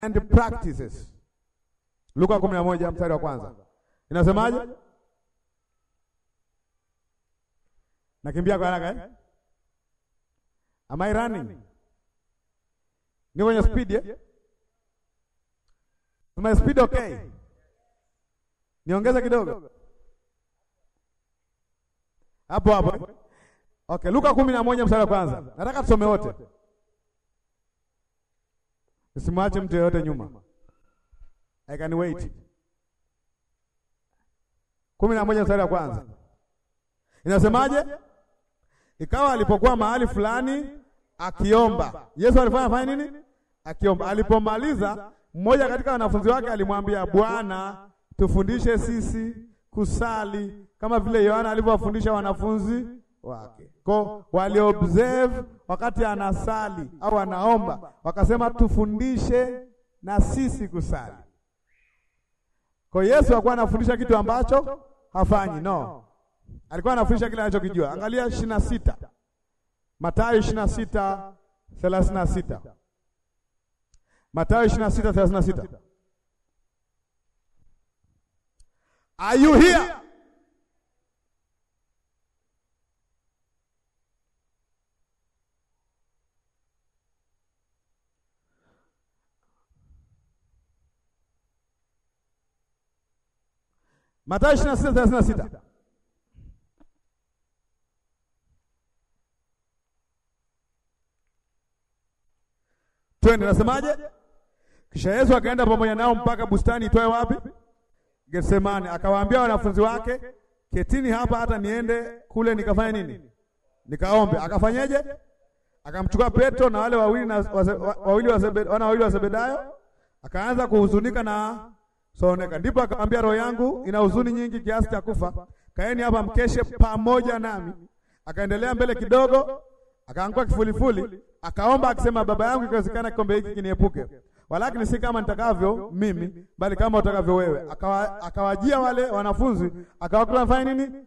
and practices. Luka 11 mstari wa kwanza inasemaje? Nakimbia kwa haraka eh? Am I running? Ni kwenye speed eh? My speed okay? Niongeze kidogo hapo hapo. Okay, Luka kumi na moja mstari wa kwanza. Nataka tusome wote, usimwache mtu yeyote nyuma. I can wait. kumi na moja mstari wa kwanza inasemaje? Ikawa alipokuwa mahali fulani akiomba. Yesu alifanya fanya nini? Akiomba. Alipomaliza, mmoja katika wanafunzi wake alimwambia, Bwana, tufundishe sisi kusali kama vile Yohana alivyowafundisha wanafunzi wake. Kwa waliobserve wakati anasali au anaomba, wakasema tufundishe na sisi kusali. Kwa Yesu alikuwa anafundisha kitu ambacho hafanyi, no, alikuwa anafundisha kile anachokijua. Angalia ishirini na sita Mathayo ishirini na sita thelathini na sita Mathayo ishirini na sita thelathini na sita Are you here? Mathayo 26:36. Twende, nasemaje? Kisha Yesu akaenda pamoja nao mpaka bustani itwaye wapi? Getsemani. Akawaambia wanafunzi wake, ketini hapa hata niende kule nikafanya nini? Nikaombe. Akafanyeje? Akamchukua Petro na wale wawili na wawili wa Zebedayo, wana wawili wa Zebedayo, akaanza kuhuzunika na soneka. Ndipo akamwambia, roho yangu ina huzuni nyingi kiasi cha kufa, kaeni hapa mkeshe pamoja nami. Akaendelea mbele kidogo, akaanguka kifulifuli, akaomba akisema, baba yangu, ikiwezekana kikombe hiki kiniepuke, walakini si kama nitakavyo mimi, bali kama utakavyo wewe. Akawa, akawajia wale wanafunzi akawakuta fanya nini?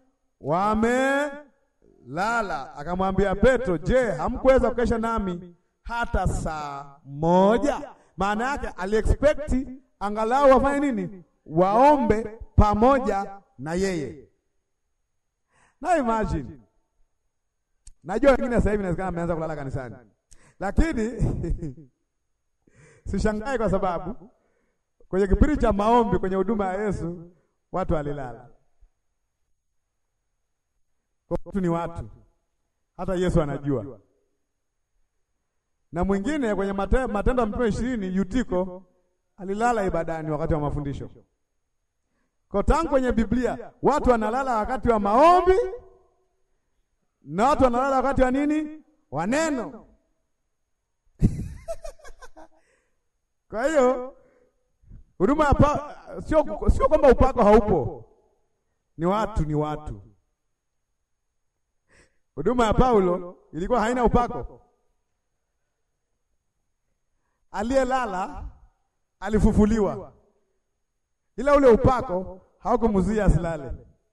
Wamelala. Akamwambia Petro, je, hamkuweza kukesha nami hata saa moja? Maana yake aliexpect angalau wafanye nini? Waombe pamoja na yeye. Na imagine, najua wengine sasa hivi inawezekana ameanza kulala kanisani, lakini sishangae kwa sababu kwenye kipindi cha maombi kwenye huduma ya Yesu watu walilala. Watu ni watu, hata Yesu anajua. Na mwingine kwenye Matendo ya Mitume ishirini Yutiko alilala ibadani wakati wa mafundisho. Kwa tangu kwenye Biblia watu wanalala wakati wa maombi na watu wanalala wakati wa nini? Wa neno. Kwa hiyo huduma hapa sio sio kwamba upako haupo, ni watu ni watu. Huduma ya Paulo ilikuwa haina upako. Aliyelala alifufuliwa, ila ule upako haukumzuia asilale.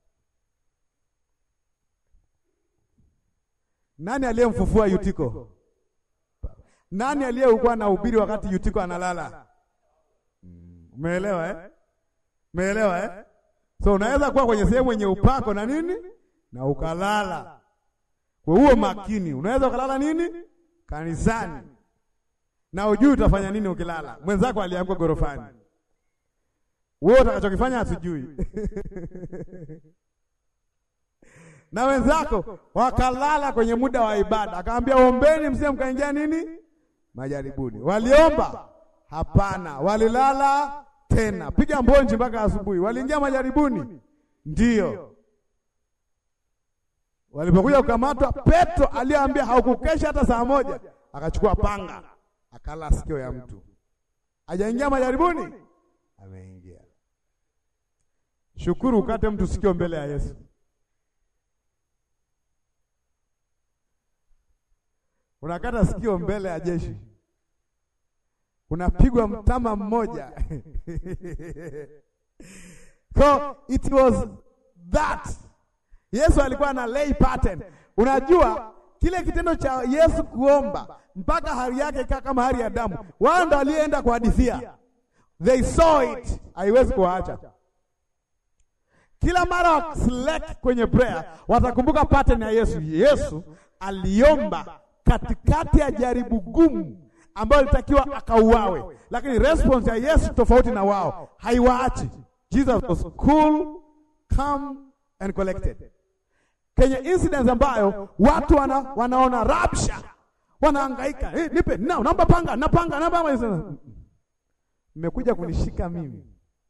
Nani aliyemfufua Yutiko? Nani aliyekuwa na ubiri wakati Yutiko analala? Umeelewa eh? Umeelewa eh? So unaweza kuwa kwenye sehemu yenye upako na nini na ukalala. Kwa huo makini, unaweza ukalala nini kanisani na ujui utafanya nini ukilala. Mwenzako alianguka gorofani, wewe utakachokifanya hatujui na wenzako wakalala kwenye muda wa ibada, akamwambia ombeni, msije mkaingia nini majaribuni. Waliomba? Hapana, walilala tena, piga mbonji mpaka asubuhi. Waliingia majaribuni? Ndiyo. Walipokuja kukamatwa, Petro aliyeambia haukukesha hata saa moja, akachukua panga akala sikio ya mtu. Hajaingia majaribuni? Ameingia. Shukuru ukate mtu sikio mbele ya Yesu. Unakata sikio mbele ya jeshi, unapigwa mtama mmoja. So it was that Yesu alikuwa na lay pattern. Unajua kile kitendo cha Yesu kuomba mpaka hali yake ikaa kama hali ya damu, wao ndo alienda kuhadithia, they saw it, haiwezi kuwaacha. Kila mara wakiselect kwenye prayer watakumbuka pattern ya Yesu. Yesu aliomba katikati ya jaribu gumu ambayo ilitakiwa akauawe, lakini response ya Yesu tofauti na wao, haiwaachi. Jesus was cool, calm and collected. Kwenye incidents ambayo watu wana, wanaona rabsha, wanahangaika, hey, nipe na naomba panga, napanga, napanga, mmekuja kunishika mimi,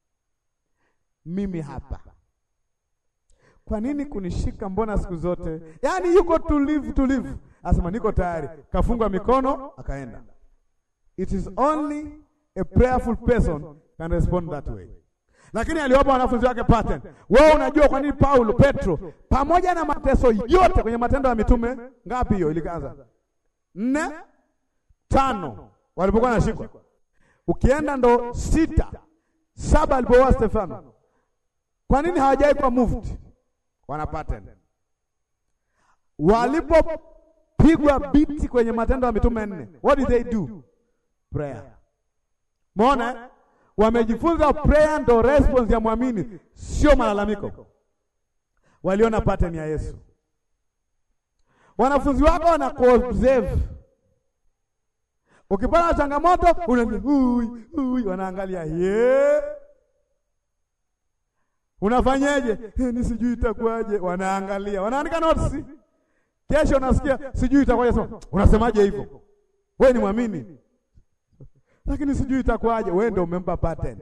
mimi hapa kwa nini kunishika? Mbona siku zote yaani yuko tulivu tulivu, asema niko tayari, kafunga mikono akaenda. It is only a prayerful person can respond that way. Lakini aliwapa wanafunzi wake pattern. Wewe unajua kwa nini Paulo, Petro pamoja na mateso yote kwenye Matendo ya Mitume ngapi hiyo ilikaanza? Nne, tano walipokuwa nashikwa, ukienda ndo sita, saba alipoua Stefano. Kwa nini hawajai kwa moved wana pattern. Walipopigwa biti kwenye Matendo ya Mitume nne, what did they do? Prayer. Muona, wamejifunza prayer ndo response ya mwamini, sio malalamiko. Waliona pattern ya Yesu. Wanafunzi wako wana kuobserve. Ukipata changamoto unaambia hui hui, wanaangalia yeah Unafanyeje? Ni sijui itakuwaje. Wanaangalia, wanaandika notes. Kesho unasikia sijui itakuwaje, sema unasemaje hivyo? Wewe ni mwamini, lakini sijui itakuwaje. Wewe ndio umempa pattern.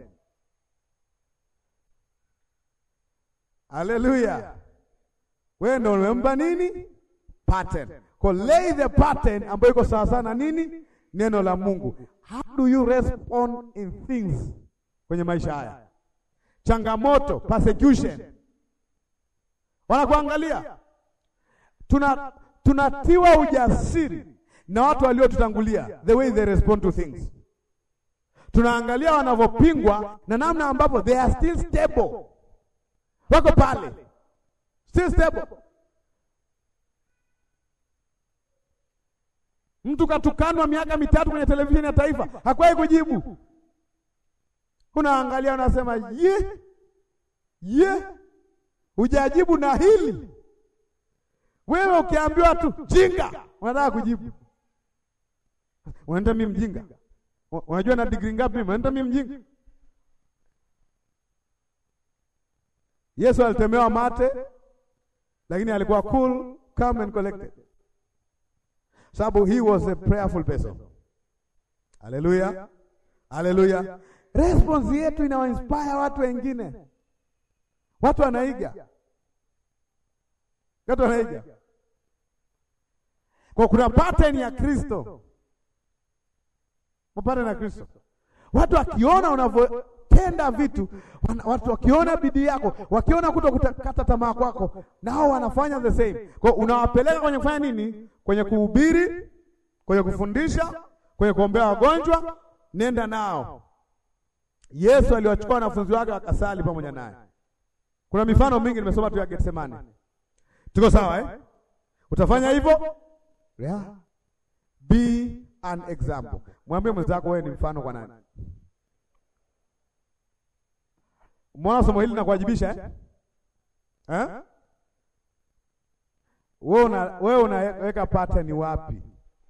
Haleluya, wewe ndio umempa nini? Pattern. Kwa lay the pattern ambayo iko sawa sana nini? Neno la Mungu. How do you respond in things kwenye maisha haya changamoto persecution, wanakuangalia. Tuna tunatiwa ujasiri na watu waliotutangulia, the way they respond to things. Tunaangalia wanavyopingwa na namna ambapo they are still stable, wako pale still stable. Mtu katukanwa miaka mitatu kwenye televisheni ya taifa, hakuwahi kujibu Unaangalia unasema ye ye, hujajibu na hili. Wewe ukiambiwa tu jinga, unataka kujibu, unaenda mimi mjinga. Unajua na degree ngapi mimi? Unaenda mimi mjinga. Yesu alitemewa mate, lakini alikuwa cool, calm and collected, sababu he was a prayerful person. Haleluya, haleluya. Response yetu inawainspire watu wengine, watu wanaiga, watu wanaiga. Kwa kuna pattern ya Kristo, pattern ya Kristo. Watu wakiona unavyotenda vitu, watu wakiona bidii yako, wakiona kuto kukata tamaa kwako, nao wanafanya the same. Kwa unawapeleka kwenye kufanya nini? Kwenye kuhubiri, kwenye kufundisha, kwenye kuombea wagonjwa, nenda nao Yesu aliwachukua wanafunzi wake wakasali pamoja naye. Kuna mifano mingi nimesoma tu ya Getsemane. Tuko sawa eh? Utafanya hivyo? Yeah. Be an example. Mwambie mwenzako wewe ni mfano kwa nani? Umeona somo hili linakuwajibisha eh? Eh? Wewe una wewe unaweka pattern wapi?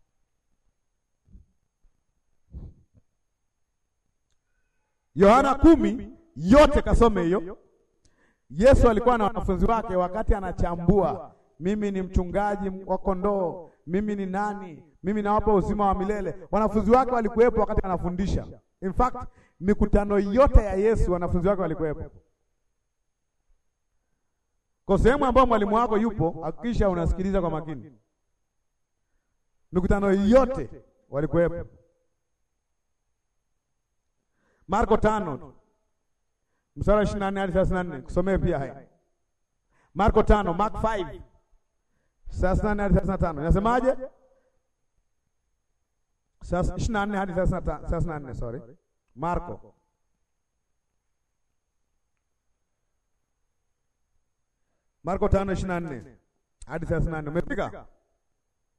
Yohana kumi yote kasome hiyo. Yesu alikuwa na wanafunzi wake wakati anachambua, mimi ni mchungaji wa kondoo, mimi ni nani, mimi nawapa uzima wa milele. Wanafunzi wake walikuwepo wakati anafundisha. In fact, mikutano yote ya Yesu wanafunzi wake walikuwepo. Kwa sehemu ambayo mwalimu wako yupo, hakikisha unasikiliza kwa makini. Mikutano yote walikuwepo. Marko tano mstari ishirini na nne hadi thelathini na nne kusomee pia haya. Marko tano Mark 5 thelathini na nne hadi thelathini na tano inasemaje? ishirini na nne hadi thelathini na nne sorry, Marko Marko tano ishirini na nne hadi thelathini na nne umefika?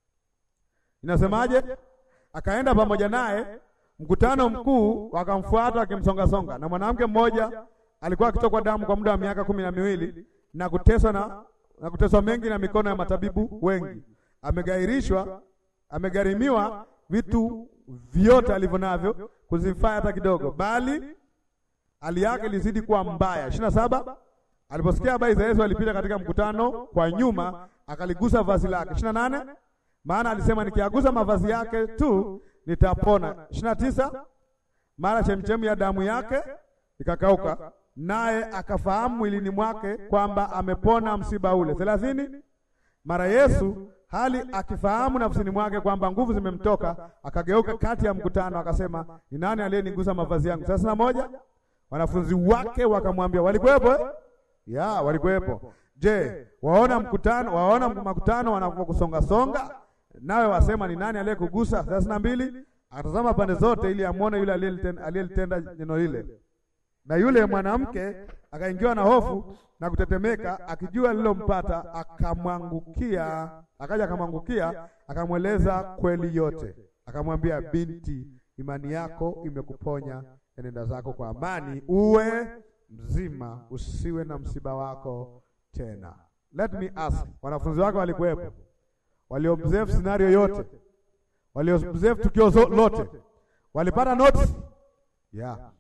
Inasemaje? Akaenda pamoja naye, mkutano mkuu wakamfuata wakimsongasonga, na mwanamke mmoja alikuwa akitokwa damu kwa muda wa miaka kumi na miwili na kuteswa na, na kuteswa mengi na mikono ya matabibu wengi. Amegairishwa, amegharimiwa vitu vyote alivyo navyo kuzifaa hata kidogo, bali hali yake ilizidi kuwa mbaya. ishirini na saba aliposikia habari za Yesu alipita katika mkutano kwa nyuma, akaligusa vazi lake. ishirini na nane maana alisema nikiagusa mavazi yake tu nitapona. ishirini na tisa mara chemchemi ya damu yake ikakauka, naye akafahamu mwilini mwake kwamba amepona msiba ule. thelathini mara Yesu hali akifahamu nafsini mwake kwamba nguvu zimemtoka, akageuka kati ya mkutano akasema, ni nani aliyenigusa mavazi yangu? thelathini na moja wanafunzi wake wakamwambia, walikuwepo eh? ya walikuwepo. Je, waona mkutano, waona makutano wanapokusonga songa, nawe wasema ni nani aliyekugusa? thelathini na mbili akatazama pande zote ili amwone yule aliyelitenda neno lile, na yule mwanamke akaingiwa na hofu na kutetemeka, akijua lilompata, akamwangukia, akaja akamwangukia, akamweleza kweli yote, akamwambia, binti, imani yako imekuponya, enenda zako kwa amani, uwe mzima, usiwe na msiba wako tena. Let me ask, wanafunzi wake walikuwepo, waliobserve scenario yote, waliobserve tukio lote, walipata notes yeah.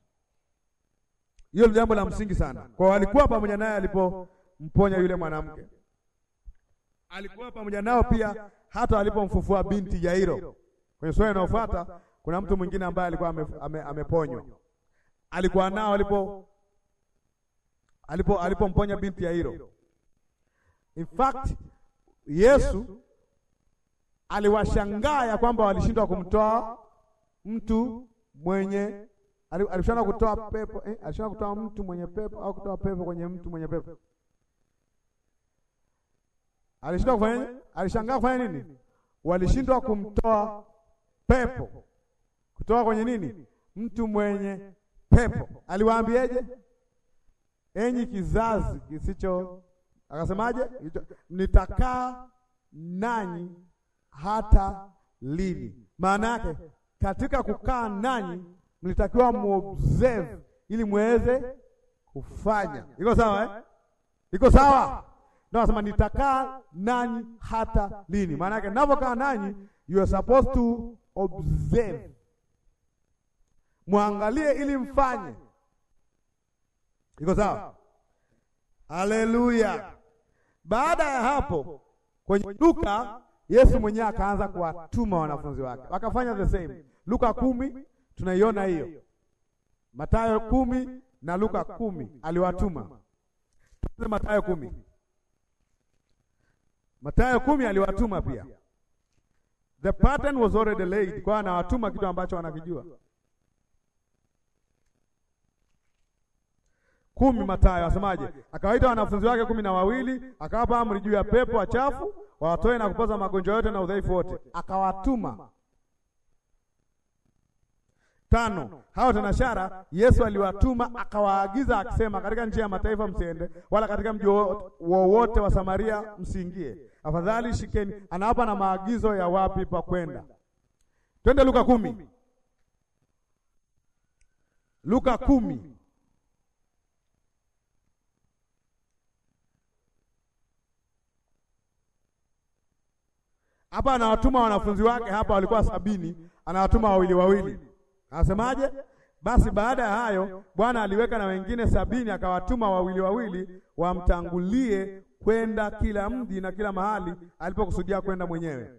Hiyo ni jambo la msingi sana, kwa walikuwa pamoja naye alipomponya yule mwanamke, alikuwa pamoja nao pia hata alipomfufua binti Yairo. Kwenye sura inayofuata kuna mtu mwingine ambaye alikuwa ameponywa, ame, alikuwa nao alipo alipo alipomponya binti Yairo. In fact Yesu aliwashangaa ya kwamba walishindwa kumtoa mtu mwenye alishindwa kutoa pepo eh, alishindwa kutoa mtu mwenye pepo au kutoa pepo kwenye mtu mwenye pepo. Alishindwa kufanya, alishangaa kufanya nini? Walishindwa kumtoa pepo kutoka kwenye nini? Mtu mwenye pepo. Aliwaambieje? Enyi kizazi kisicho, akasemaje? Nitakaa nanyi hata lini? Maana yake katika kukaa nanyi mlitakiwa muobserve ili muweze kufanya. Iko sawa eh? Iko sawa? Ndio nasema nitakaa nanyi hata lini? Maana yake ninapokaa nanyi, you are supposed to observe, muangalie ili mfanye. Iko sawa? Haleluya! Baada ya hapo, kwenye Luka Yesu mwenyewe akaanza kuwatuma wanafunzi wake wakafanya the same. Luka kumi tunaiona hiyo, Mathayo kumi na Luka kumi aliwatuma. Mathayo kumi, Mathayo kumi aliwatuma pia. The pattern was already laid, kwa anawatuma kitu ambacho wanakijua. Kumi Mathayo asemaje? Akawaita wanafunzi wake kumi na wawili akawapa amri juu ya pepo wachafu wawatoe na kupoza magonjwa yote na udhaifu wote, akawatuma. Tano, hao tenashara Yesu aliwatuma akawaagiza akisema, katika nchi ya mataifa msiende, wala katika mji wowote wa Samaria msiingie, afadhali shikeni. Anawapa na maagizo ya wapi pa kwenda. Twende Luka kumi, Luka kumi hapa anawatuma wanafunzi wake, hapa walikuwa sabini, anawatuma wawili wawili. Anasemaje? Basi baada ya hayo Bwana aliweka na wengine sabini, akawatuma wawili wawili wamtangulie kwenda kila mji na kila mahali alipokusudia kwenda mwenyewe.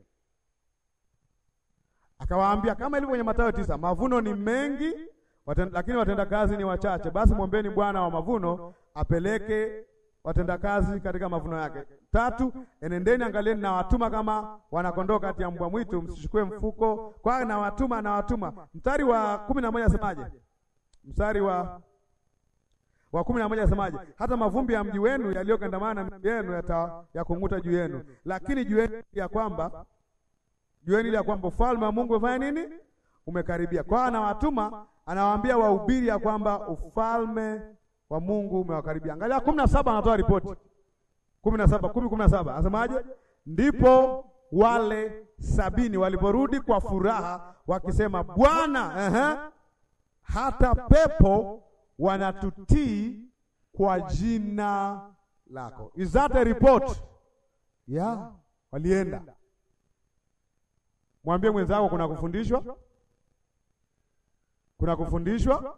Akawaambia kama ilivyo kwenye Mathayo tisa, mavuno ni mengi waten, lakini watenda kazi ni wachache. Basi mwombeni Bwana wa mavuno apeleke watendakazi katika mavuno yake. Tatu, enendeni angalieni, na watuma kama wanakondoo kati ya mbwa mwitu, msichukue mfuko kwa na watuma na watuma. Mstari wa kumi na moja asemaje? Mstari wa wa kumi na moja asemaje? Hata mavumbi ya mji wenu yaliyokandamana na yenu yatakung'uta juu yenu, lakini jueni ya kwamba jueni ile ya kwamba ufalme wa Mungu umefanya nini? Umekaribia. Kwa anawatuma, anawaambia wahubiri ya kwamba ufalme wa Mungu umewakaribia. Angalia kumi na saba anatoa ripoti kumi na saba kumi kumi na saba anasemaje? Ndipo wale sabini waliporudi kwa furaha wakisema, Bwana, ehe, hata pepo wanatutii kwa jina lako. Is that a report? Yeah, walienda. Mwambie mwenzako kuna kufundishwa, kuna kufundishwa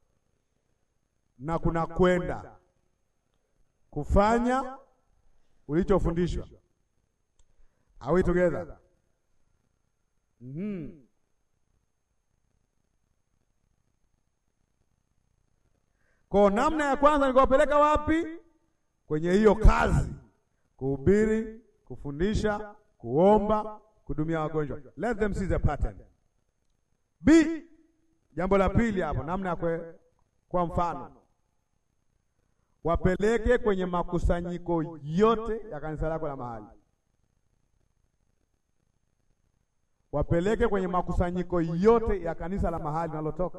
na kuna kwenda kufanya ulichofundishwa. Are we together? Mm-hmm. Kwa namna ya kwanza nikawapeleka wapi? Kwenye hiyo kazi, kuhubiri, kufundisha, kuomba, kudumia wagonjwa. Let them see the pattern. B, jambo la pili hapo, namna ya kwe, kwa mfano wapeleke kwenye makusanyiko yote ya kanisa lako la mahali, wapeleke kwenye makusanyiko yote ya kanisa la mahali nalotoka.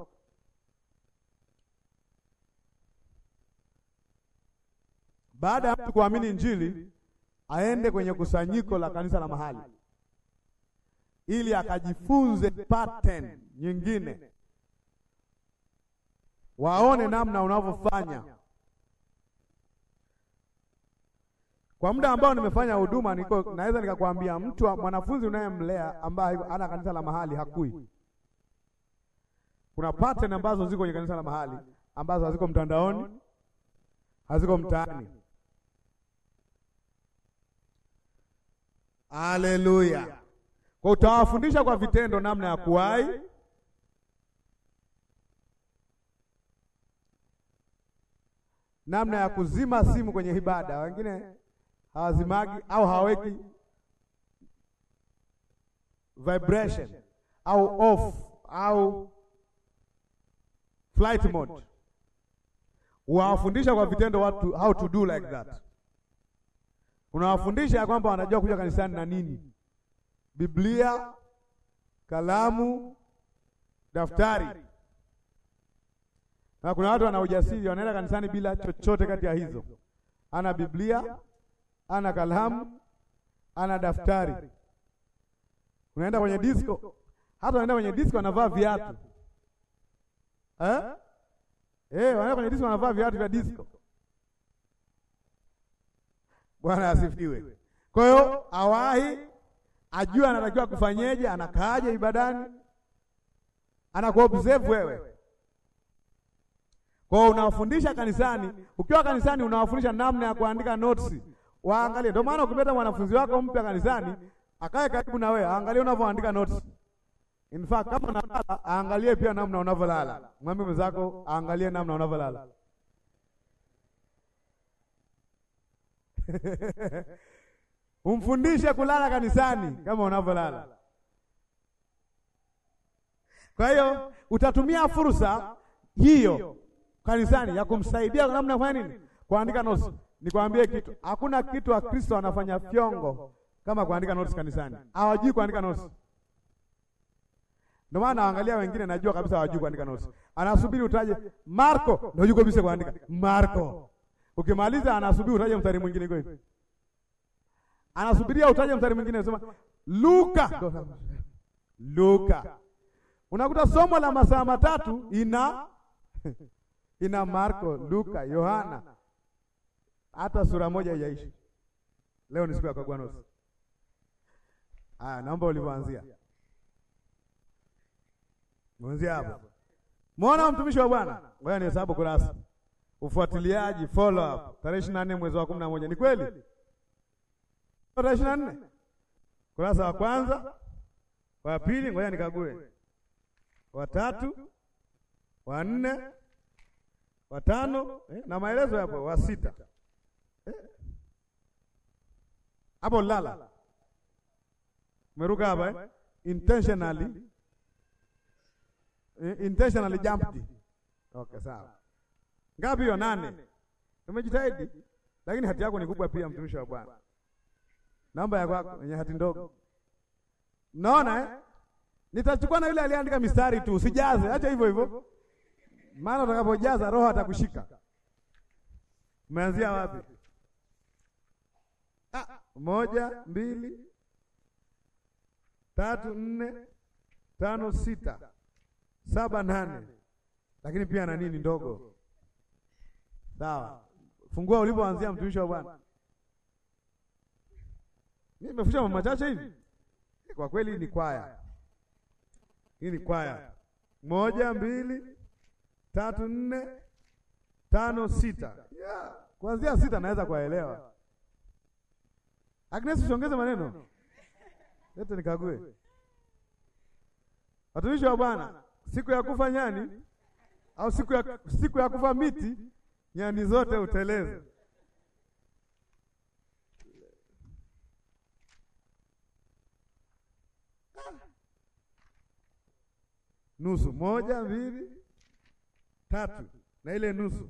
Baada ya mtu kuamini Injili, aende kwenye kusanyiko la kanisa la mahali ili akajifunze pattern nyingine, waone namna unavyofanya. Kwa muda ambao nimefanya huduma, niko naweza nikakwambia mtu mwanafunzi unayemlea ambaye ana kanisa la mahali hakui. Kuna pattern ambazo ziko kwenye kanisa la mahali ambazo haziko mtandaoni, haziko mtaani. Haleluya! Kwa utawafundisha kwa vitendo namna ya kuwahi namna ya kuzima simu kwenye ibada. Wengine hawazimagi au hawaweki vibration au off au flight mode. Unawafundisha kwa vitendo watu how to do like that. Unawafundisha ya kwamba wanajua kuja kanisani na nini, Biblia, kalamu, daftari na kuna watu wana ujasiri wanaenda kanisani bila chochote kati ya hizo. Ana Biblia, ana kalamu, ana daftari. Unaenda kwenye disco, hata unaenda kwenye disco wanavaa viatu eh? Eh, wanaenda kwenye disco wanavaa viatu vya disco. Bwana asifiwe. Kwa hiyo awahi ajue anatakiwa kufanyeje, anakaaje ibadani, anakuobserve wewe kwa unawafundisha kanisani. Ukiwa kanisani, unawafundisha namna ya kuandika notes, waangalie. Ndio maana ukipata mwanafunzi wako mpya kanisani, akae karibu na wewe, aangalie unavyoandika notes. In fact, kama unalala, aangalie pia namna unavyolala. Mwambie mwenzako aangalie namna unavyolala. Umfundishe kulala kanisani kama unavyolala. Kwa hiyo utatumia fursa hiyo kanisani ya kumsaidia namna ya kufanya nini? Kuandika notes. Nikwambie kitu, hakuna kitu wa Kristo anafanya fyongo kama kuandika notes kanisani. Hawajui kuandika notes. Ndio maana naangalia wengine, najua kabisa hawajui kuandika notes. Anasubiri utaje Marko, ndio yuko kabisa kuandika Marko. Ukimaliza anasubiri utaje mstari mwingine kweli. Anasubiria utaje mstari mwingine, unasema Luka. Luka. Unakuta somo la masaa matatu ina ina Marko, Luka, Yohana, hata sura moja haijaishi. Leo ni siku ya kukagua notes. Aya, naomba ulivyoanzia mwanzia hapo. Muona mtumishi wa Bwana, ngoja nihesabu kurasa. Ufuatiliaji, follow up, tarehe ishirini na nne mwezi wa kumi na moja. Ni kweli tarehe ishirini na nne kurasa wa kwanza, wa pili, ngoja nikague, wa tatu, wa nne watano eh, na maelezo hapo wa sita hapo eh, lala umeruka hapa eh? intentionally eh, intentionally jumped. Okay, sawa. Ngapi hiyo? Nane. Umejitahidi, lakini hati yako ni kubwa pia, mtumishi wa Bwana. Namba ya kwako yenye hati ndogo, naona eh? Nitachukua na yule aliandika mistari tu, usijaze, acha hivyo hivyo maana utakapojaza roho atakushika. Umeanzia wapi? Ah, moja, mbili, tatu nne tano sita saba nane, lakini pia na nini ndogo. Sawa, fungua ulipoanzia, mtumishi wa Bwana. Mimi nimefusha mambo machache hivi. Kwa kweli ni kwaya hii, ni kwaya moja, mbili, tatu, nne, tano, sita. Yeah. Kuanzia sita naweza kuwaelewa. Agnes, usiongeze maneno yote, nikague. Watumishi wa Bwana, siku ya kufa nyani au siku ya, siku ya kufa miti, nyani zote uteleze. Nusu moja, mbili, tatu na ile nusu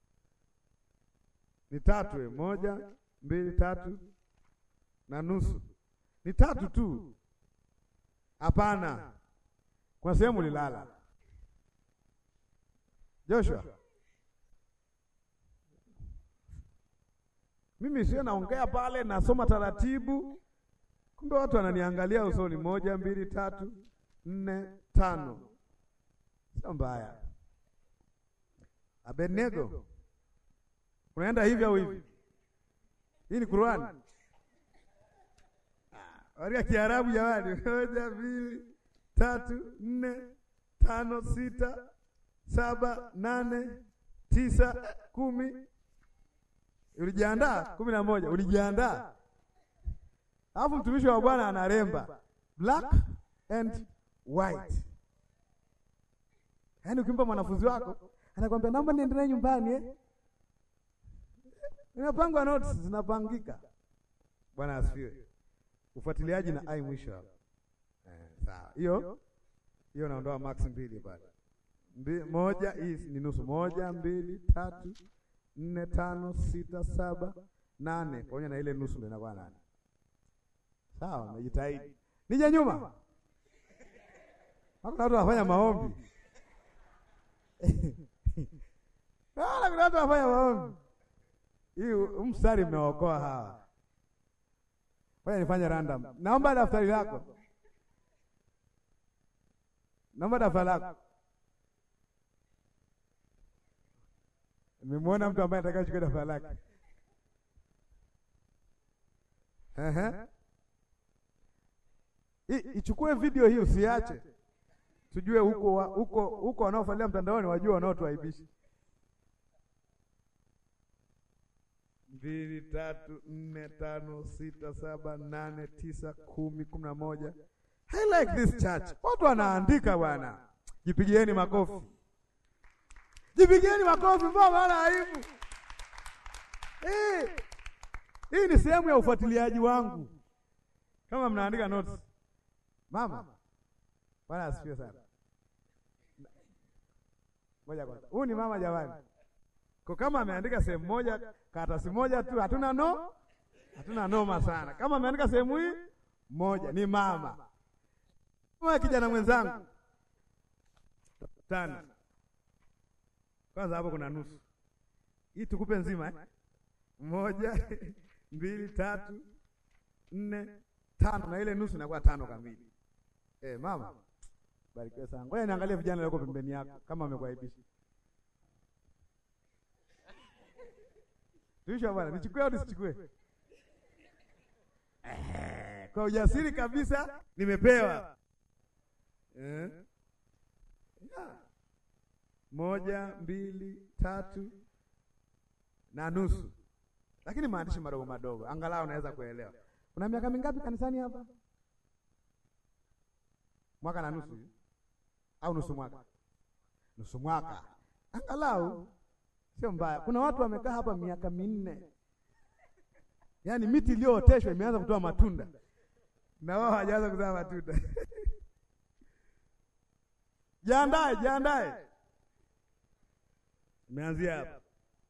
ni tatu eh, moja, mbili, tatu na nusu ni tatu tu. Hapana, kuna sehemu ulilala Joshua. Mimi sio naongea pale, nasoma taratibu, kumbe watu wananiangalia usoni. Moja, mbili, tatu, nne, tano. Sio mbaya. Abednego, unaenda hivi au hivi? Hii ni Qur'an. Waria Kiarabu jamani. Moja, mbili, tatu, nne, tano, sita, saba, nane, tisa, kumi. Ulijiandaa? kumi na moja. Ulijiandaa? Alafu mtumishi wa Bwana anaremba black and white. Yaani ukimpa mwanafunzi wako anakwambia naomba niendelee nyumbani eh? Inapangwa notes zinapangika. Bwana asifiwe. Ufuatiliaji na ai mwisho hapo. Eh, sawa. Hiyo hiyo naondoa max mbili pale. Mbi, moja hii ni nusu. Moja, mbili, tatu, nne, tano, sita, saba, nane. Pamoja na ile nusu ndio inakuwa nane. Sawa, umejitahidi. Nije nyuma. Hakuna watu wanafanya maombi. Wala kuna watu wanafanya maombi. Hii mstari mmeokoa hawa. Ngoja nifanye random. Naomba daftari lako. Naomba daftari lako. Nimemwona mtu ambaye anataka kuchukua daftari lake. Ehe. Ichukue video hii usiache. Tujue huko huko huko wanaofuatilia mtandaoni wajue wanaotuaibisha. mbili, tatu, nne, tano, sita, saba, nane, tisa, kumi, kumi na moja. I like this church. Watu wanaandika bwana. Jipigieni makofi. Jipigieni makofi mbona wala aibu. Eh. Hii ni sehemu ya ufuatiliaji wangu. Kama mnaandika notes. Mama. Bwana asifiwe sana. Ngoja kwanza. Huyu ni mama jamani. Kwa kama ameandika sehemu moja, karatasi moja tu, hatuna no, hatuna noma sana. Kama ameandika sehemu hii moja, ni mama. Kama kijana mwenzangu tano, kwanza hapo kuna nusu hii, tukupe nzima eh? Moja, mbili, tatu, nne, tano, na ile nusu inakuwa tano kamili. Eh, mama barikiwe sana. Ngoja niangalie vijana walioko pembeni yako kama wamekuaibisha. Tuisha bwana, nichukue au nisichukue? Eh, kwa ujasiri kabisa nimepewa. Eh? Yeah. Moja, mbili, tatu na nusu. Lakini maandishi madogo madogo, angalau unaweza kuelewa. Una miaka mingapi kanisani hapa? Mwaka na nusu au nusu mwaka? Nusu mwaka. Angalau sio mbaya. Kuna watu wamekaa hapa miaka minne, yaani miti iliyooteshwa imeanza kutoa matunda na wao hawajaanza kuzaa matunda. Jiandae, jiandae, imeanzia hapa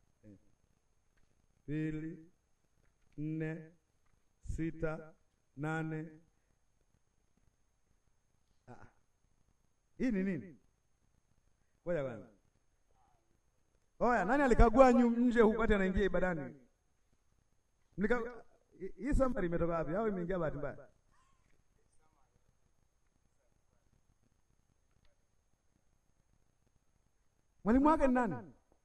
mbili, nne, sita, nane. Ah, hii ni nini? Ngoja kwanza. Oya, nani alikagua nje huko wakati anaingia ibadani? Mlika hii summary imetoka wapi au imeingia bahati mbaya? Mwalimu wake ni nani?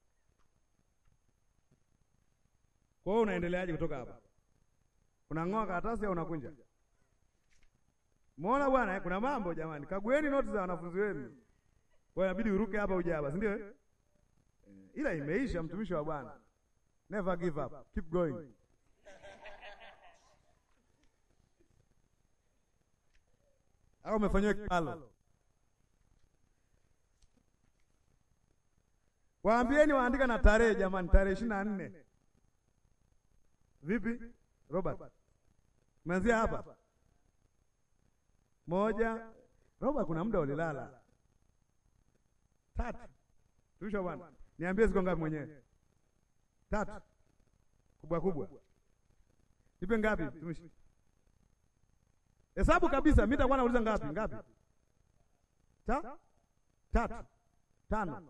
Kwa hiyo unaendeleaje kutoka hapa? Unang'oa karatasi au unakunja? Muona bwana, kuna mambo jamani. Kagueni noti za wanafunzi wenu. Kwa hiyo inabidi uruke hapa uje hapa, si ndio? Eh, ila imeisha, mtumishi wa Bwana. Never give up. Keep going. Au umefanyiwa kibalo? Waambieni waandika na tarehe jamani, tarehe ishirini na nne. Vipi Robert, umeanzia hapa moja. Robert, kuna muda ulilala tatu. Tuisha bwana, niambie ziko ngapi mwenyewe? Tatu kubwa kubwa, nipe ngapi tumishi? Hesabu kabisa, mimi nitakuwa nauliza ngapi ngapi? Ta? Tatu, tano.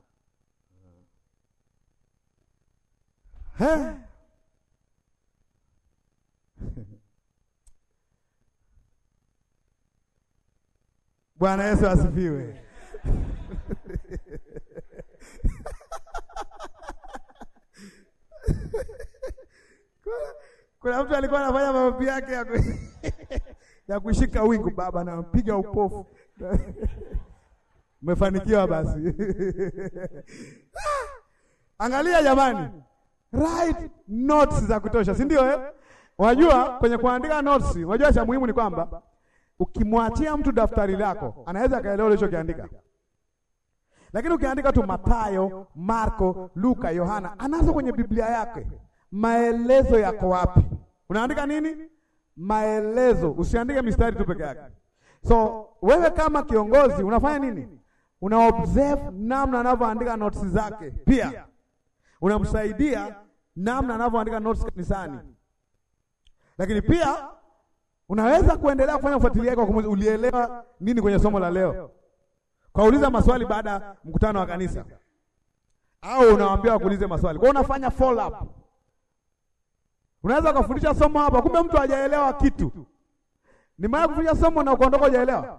He? Bwana Yesu asifiwe. Kuna mtu alikuwa anafanya maombi yake ya, ku... ya kushika wingu, baba nampiga upofu. Umefanikiwa basi. Angalia jamani, write notes za kutosha, si ndio eh? Unajua kwenye kuandika notes, unajua cha muhimu ni kwamba ukimwachia mtu daftari lako anaweza akaelewa ulichokiandika, lakini ukiandika tu Mathayo, Marko, Luka, Yohana, anazo kwenye Biblia yake maelezo yako wapi? Unaandika nini? Maelezo, usiandike mistari tu peke yake. So wewe kama kiongozi unafanya nini? Una observe namna anavyoandika notes zake, pia unamsaidia namna anavyoandika notes kanisani, lakini pia unaweza kuendelea kufanya ufuatiliaji kwa kumuuliza ulielewa nini kwenye somo la leo, kwa uliza maswali baada ya mkutano wa kanisa, au unawaambia wakuulize maswali. Kwa unafanya follow up. Unaweza kufundisha somo hapa, kumbe mtu hajaelewa kitu. Ni maana kufundisha somo na ukaondoka hujaelewa,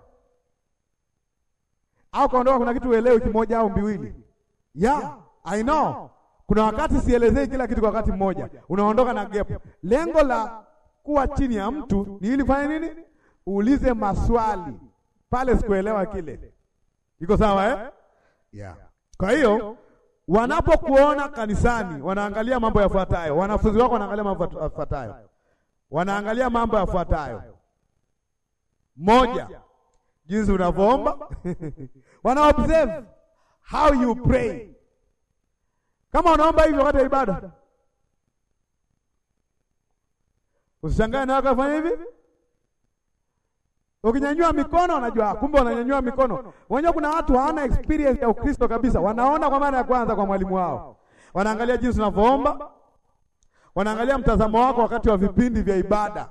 au kaondoka kuna kitu uelewi kimoja au mbiwili. Yeah, I know. Kuna wakati sielezei kila kitu kwa wakati mmoja, unaondoka na gap. Lengo la kuwa chini ya mtu ni ili fanye nini? Uulize maswali pale, sikuelewa kile. Iko sawa eh? Yeah. Kwa hiyo wanapokuona kanisani wanaangalia mambo yafuatayo. Wanafunzi wako wanaangalia mambo yafuatayo, wanaangalia mambo yafuatayo: moja, jinsi unavyoomba wana observe how you pray. Kama unaomba hivyo wakati wa ibada, usishangae na wako fanya hivi. Ukinyanyua mikono wanajua, kumbe wananyanyua mikono wenyewe. Kuna watu hawana experience ya Ukristo kabisa, wanaona kwa mara ya kwanza kwa mwalimu wao. Wanaangalia jinsi unavyoomba, wanaangalia mtazamo wako wakati wa vipindi vya ibada,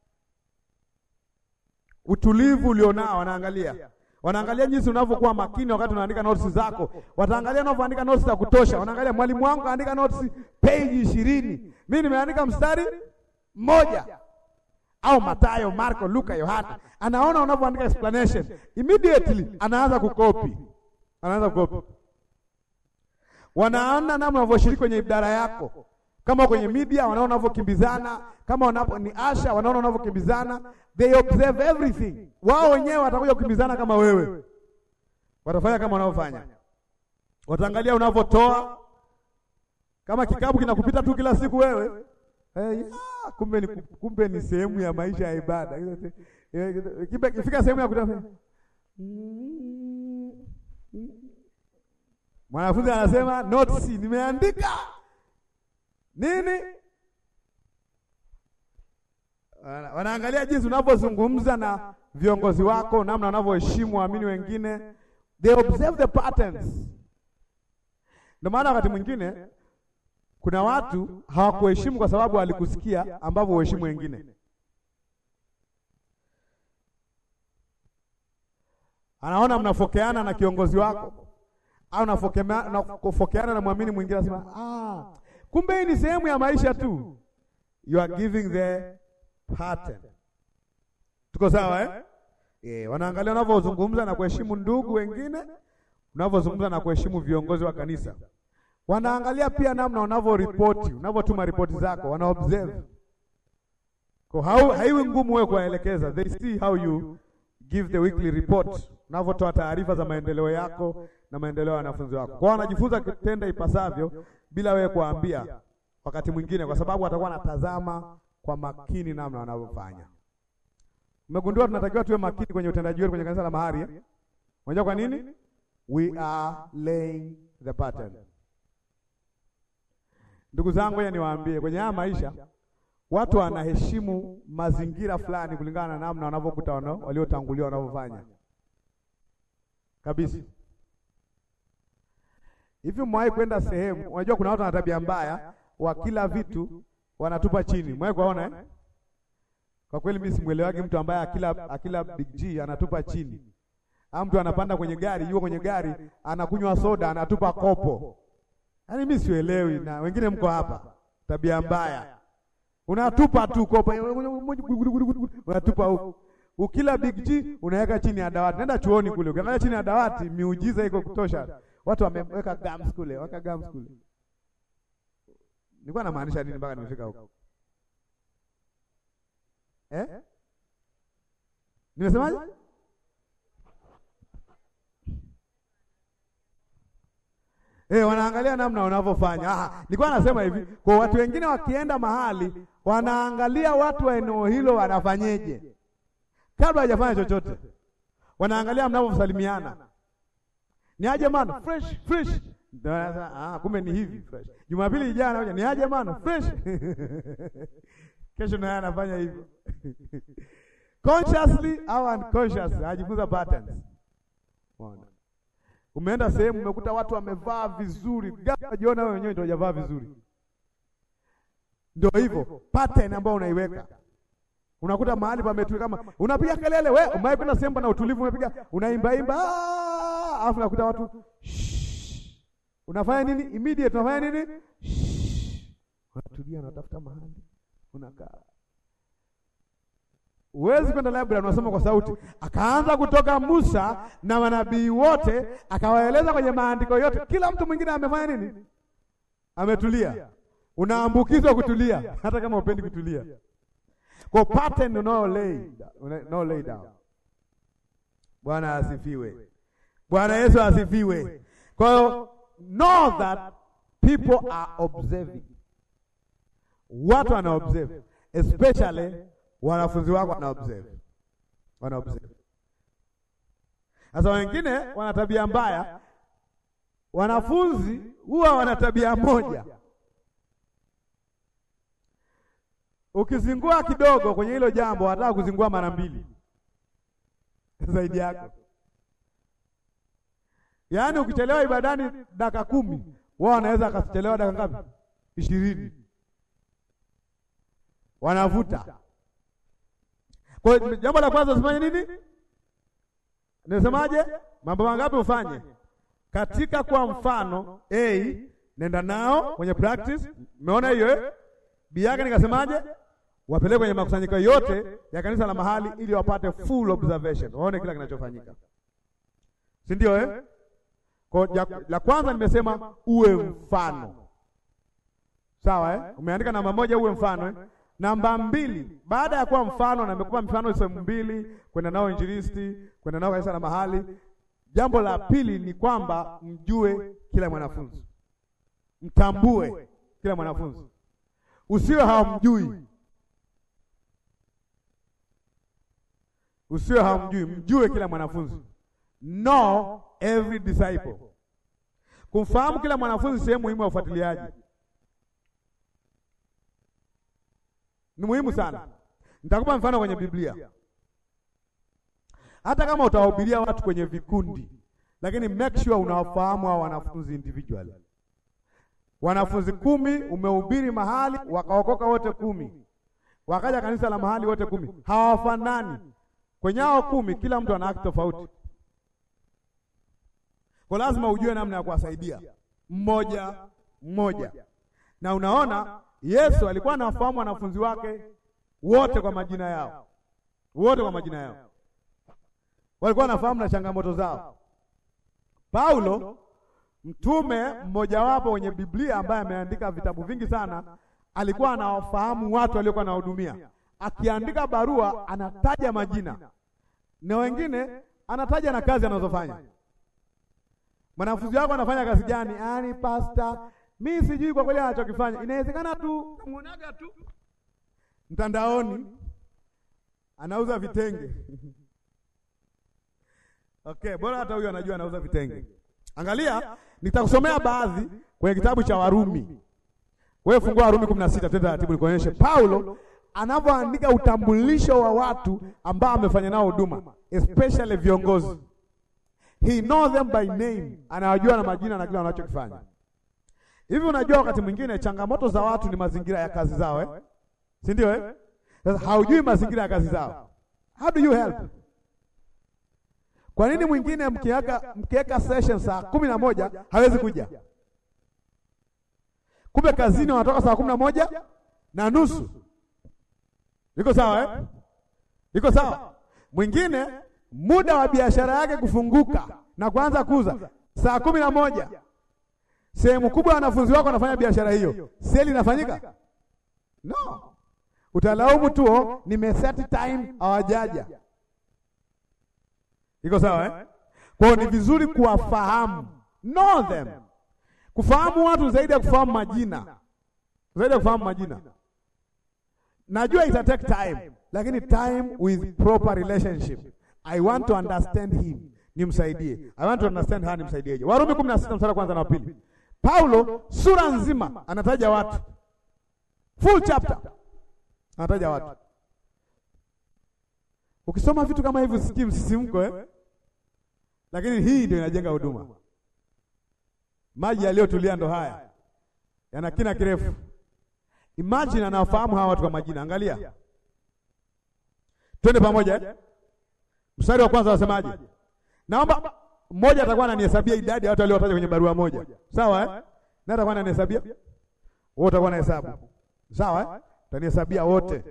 utulivu ulionao, wanaangalia wanaangalia jinsi unavyokuwa makini wakati unaandika notes zako, wataangalia unavyoandika notes za kutosha. Wanaangalia mwalimu wangu kaandika notes page ishirini, mimi nimeandika mstari mmoja au Mathayo, Marko, Luka, Yohana, anaona unavyoandika explanation, immediately anaanza kukopi, anaanza kukopi. Wanaona namna unavyoshiriki kwenye idara yako, kama kwenye media, wanaona unavyokimbizana, kama wanapo ni asha, wanaona unavyokimbizana, they observe everything. Wao wenyewe watakuja kukimbizana kama wewe, watafanya kama wanavyofanya, wataangalia unavyotoa, kama kikapu kinakupita tu kila siku wewe Hey, ah, kumbe ni kumbe ni sehemu ya maisha ya ibada. Ikifika sehemu ya kutafuta mwanafunzi anasema notes, nimeandika nini? Wanaangalia jinsi unavyozungumza na viongozi wako, namna wanavyoheshimu waamini wengine, they observe the patterns. Ndio maana wakati mwingine kuna watu hawakuheshimu kwa sababu walikusikia ambavyo uheshimu wengine. Anaona mnafokeana na kiongozi wako au nafokeana na mwamini mwingine, anasema ah, kumbe hii ni sehemu ya maisha tu. You are giving the pattern. Tuko sawa eh? Yeah, wanaangalia unavyozungumza na kuheshimu ndugu wengine, unavyozungumza na kuheshimu viongozi wa kanisa. Wanaangalia pia namna unavyoripoti, unavyotuma ripoti zako, wana observe. Kwa haiwi ngumu wewe kuwaelekeza. They see how you give the weekly report, unavyotoa taarifa za maendeleo yako na maendeleo ya wanafunzi wako. Kwa wanajifunza kitenda ipasavyo bila wewe kuambia wakati mwingine, kwa sababu watakuwa wanatazama kwa makini namna wanavyofanya. Umegundua tunatakiwa tuwe makini kwenye utendaji wetu kwenye kanisa la mahari eh? Unajua kwa nini? We are laying the pattern. Ndugu zangu, ngoja niwaambie, kwenye haya maisha watu wanaheshimu mazingira fulani kulingana na namna wanavyokuta waliotangulia wanavyofanya kabisa. Hivi mwahi kwenda sehemu, unajua kuna watu wana tabia mbaya, wa kila vitu wanatupa chini. Mwahi kuona eh? Kwa kweli mimi simuelewagi mtu ambaye akila akila big G anatupa chini. Au mtu anapanda kwenye gari, yuko kwenye gari, anakunywa soda, anatupa kopo. Yaani mimi sielewi na wengine mko hapa. Tabia mbaya. Unatupa tu kopo. Unatupa huko. Ukila big G unaweka chini ya dawati. Nenda chuoni kule. Ukiangalia chini ya dawati miujiza iko kutosha. Watu wameweka gums kule, waka gums kule. Nilikuwa namaanisha nini mpaka nimefika huko? Eh? Nimesemaje? Eh, wanaangalia namna unavyofanya. Ah, nilikuwa nasema hivi, kwa watu wengine wakienda mahali wanaangalia watu wa eneo hilo wanafanyeje. Kabla hajafanya chochote. Wanaangalia mnavyosalimiana. Ni aje man, fresh, fresh. Ah, kumbe ni hivi fresh. Jumapili ijayo ni aje man, fresh. Kesho naye anafanya hivyo. Consciously au unconsciously, ajifunza patterns. Unaona? Umeenda sehemu umekuta watu wamevaa vizuri, ghafla jiona wewe wenyewe ndio hujavaa vizuri. Ndio hivyo, pattern ambayo unaiweka. Unakuta mahali pametulia kama unapiga kelele, we umewahi kwenda sehemu na utulivu umepiga, unaimba imba, alafu unakuta watu shh. Unafanya nini? Immediate unafanya nini? Shh. Unatulia, unatafuta mahali unakaa. Huwezi kwenda library unasoma kwa sauti. Akaanza kutoka Musa na manabii wote, akawaeleza kwenye maandiko yote. Kila mtu mwingine amefanya nini? Ametulia. Unaambukizwa kutulia hata kama upendi kutulia. Kwa pattern unao lay, unao lay down. Bwana asifiwe. Bwana Yesu asifiwe. Kwa hiyo know that people are observing. Watu wana observe especially wanafunzi wako wana observe, wana observe. Sasa wengine wana tabia mbaya, wanafunzi huwa wana tabia moja. Ukizingua kidogo kwenye hilo jambo, wanataka kuzingua mara mbili zaidi yako. Yaani ukichelewa ibadani dakika kumi, wao wanaweza akachelewa dakika ngapi? ishirini. Wanavuta kwa jambo la kwanza usifanye nini? Nimesemaje? Mambo mangapi ufanye? Katika kwa mfano A, nenda nao kwenye practice. Umeona hiyo eh? B yake nikasemaje? Wapeleke kwenye makusanyiko yote ya kanisa la mahali ili wapate full observation. Waone kila kinachofanyika. Si ndio eh? Kwa la kwanza nimesema uwe mfano. Sawa eh? Umeandika namba moja uwe mfano eh? Namba mbili, baada ya kuwa mfano, na nimekupa mfano sehemu mbili, kwenda nao injilisti, kwenda nao kanisa la mahali. Jambo la pili ni kwamba mjue kila mwanafunzi, mtambue kila mwanafunzi, usiwe hawamjui, usiwe hawamjui, mjue kila mwanafunzi. Know every disciple. Kumfahamu kila mwanafunzi sehemu muhimu ya ufuatiliaji ni muhimu sana. Nitakupa mfano kwenye Biblia. Hata kama utawahubiria watu kwenye vikundi, lakini make sure unawafahamu hao wanafunzi individually. Wanafunzi kumi umehubiri mahali wakaokoka wote kumi, wakaja kanisa la mahali wote kumi, hawafanani. Kwenye hao kumi, kila mtu ana haki tofauti, kwa lazima ujue namna ya kuwasaidia mmoja mmoja, na unaona Yesu alikuwa anawafahamu wanafunzi wake wote kwa majina yao, wote kwa majina yao, walikuwa wanafahamu na changamoto zao. Paulo mtume mmojawapo wenye Biblia ambaye ameandika vitabu vingi sana, alikuwa anawafahamu watu waliokuwa anahudumia. Akiandika barua anataja majina na wengine anataja na kazi anazofanya. Mwanafunzi wako anafanya kazi gani? Ani pasta, mi sijui kwa kweli anachokifanya. Inawezekana tu muonaga tu mtandaoni anauza vitenge okay, bora hata huyo anajua anauza vitenge. Angalia, nitakusomea baadhi kwenye kitabu cha Warumi. Wewe fungua Warumi 16 tena taratibu, nikuonyeshe Paulo anavyoandika utambulisho wa watu ambao amefanya nao huduma, especially viongozi. He knows them by name, anawajua na majina na kile wanachokifanya. Hivi unajua, wakati mwingine changamoto za watu ni mazingira ya kazi zao eh? si ndio eh? Sasa haujui mazingira ya kazi zao, how do you help? Kwa nini mwingine mkiweka mkiweka session saa kumi na moja hawezi kuja? Kumbe kazini wanatoka saa kumi na moja na nusu. Iko sawa eh? Iko sawa. Mwingine muda wa biashara yake kufunguka na kuanza kuuza saa kumi na moja. Sehemu kubwa ya wanafunzi wako wanafanya biashara hiyo, seli inafanyika? No, utalaumu tu, nimeset time hawajaja. Iko sawa eh? Kwa hiyo ni vizuri kuwafahamu, know them. Kufahamu watu zaidi ya kufahamu majina, zaidi ya kufahamu majina. Najua ita take time, lakini time with proper relationship. I want to understand him, nimsaidie. I want to understand her, nimsaidieje? Warumi 16 mstari kwanza na pili. Paulo sura nzima anataja watu, full chapter anataja watu. Ukisoma vitu kama hivi usikii msisimko eh? Lakini hii ndio inajenga huduma. Maji yaliyotulia ndo haya, yana kina kirefu. Imagine anawafahamu hawa watu kwa majina. Angalia, twende pamoja eh? Mstari wa kwanza wasemaje? Naomba mmoja atakuwa ananihesabia idadi ya watu waliotaja kwenye barua moja, sawa eh? Na atakuwa ananihesabia wote, atakuwa na hesabu, sawa eh? Tanihesabia wote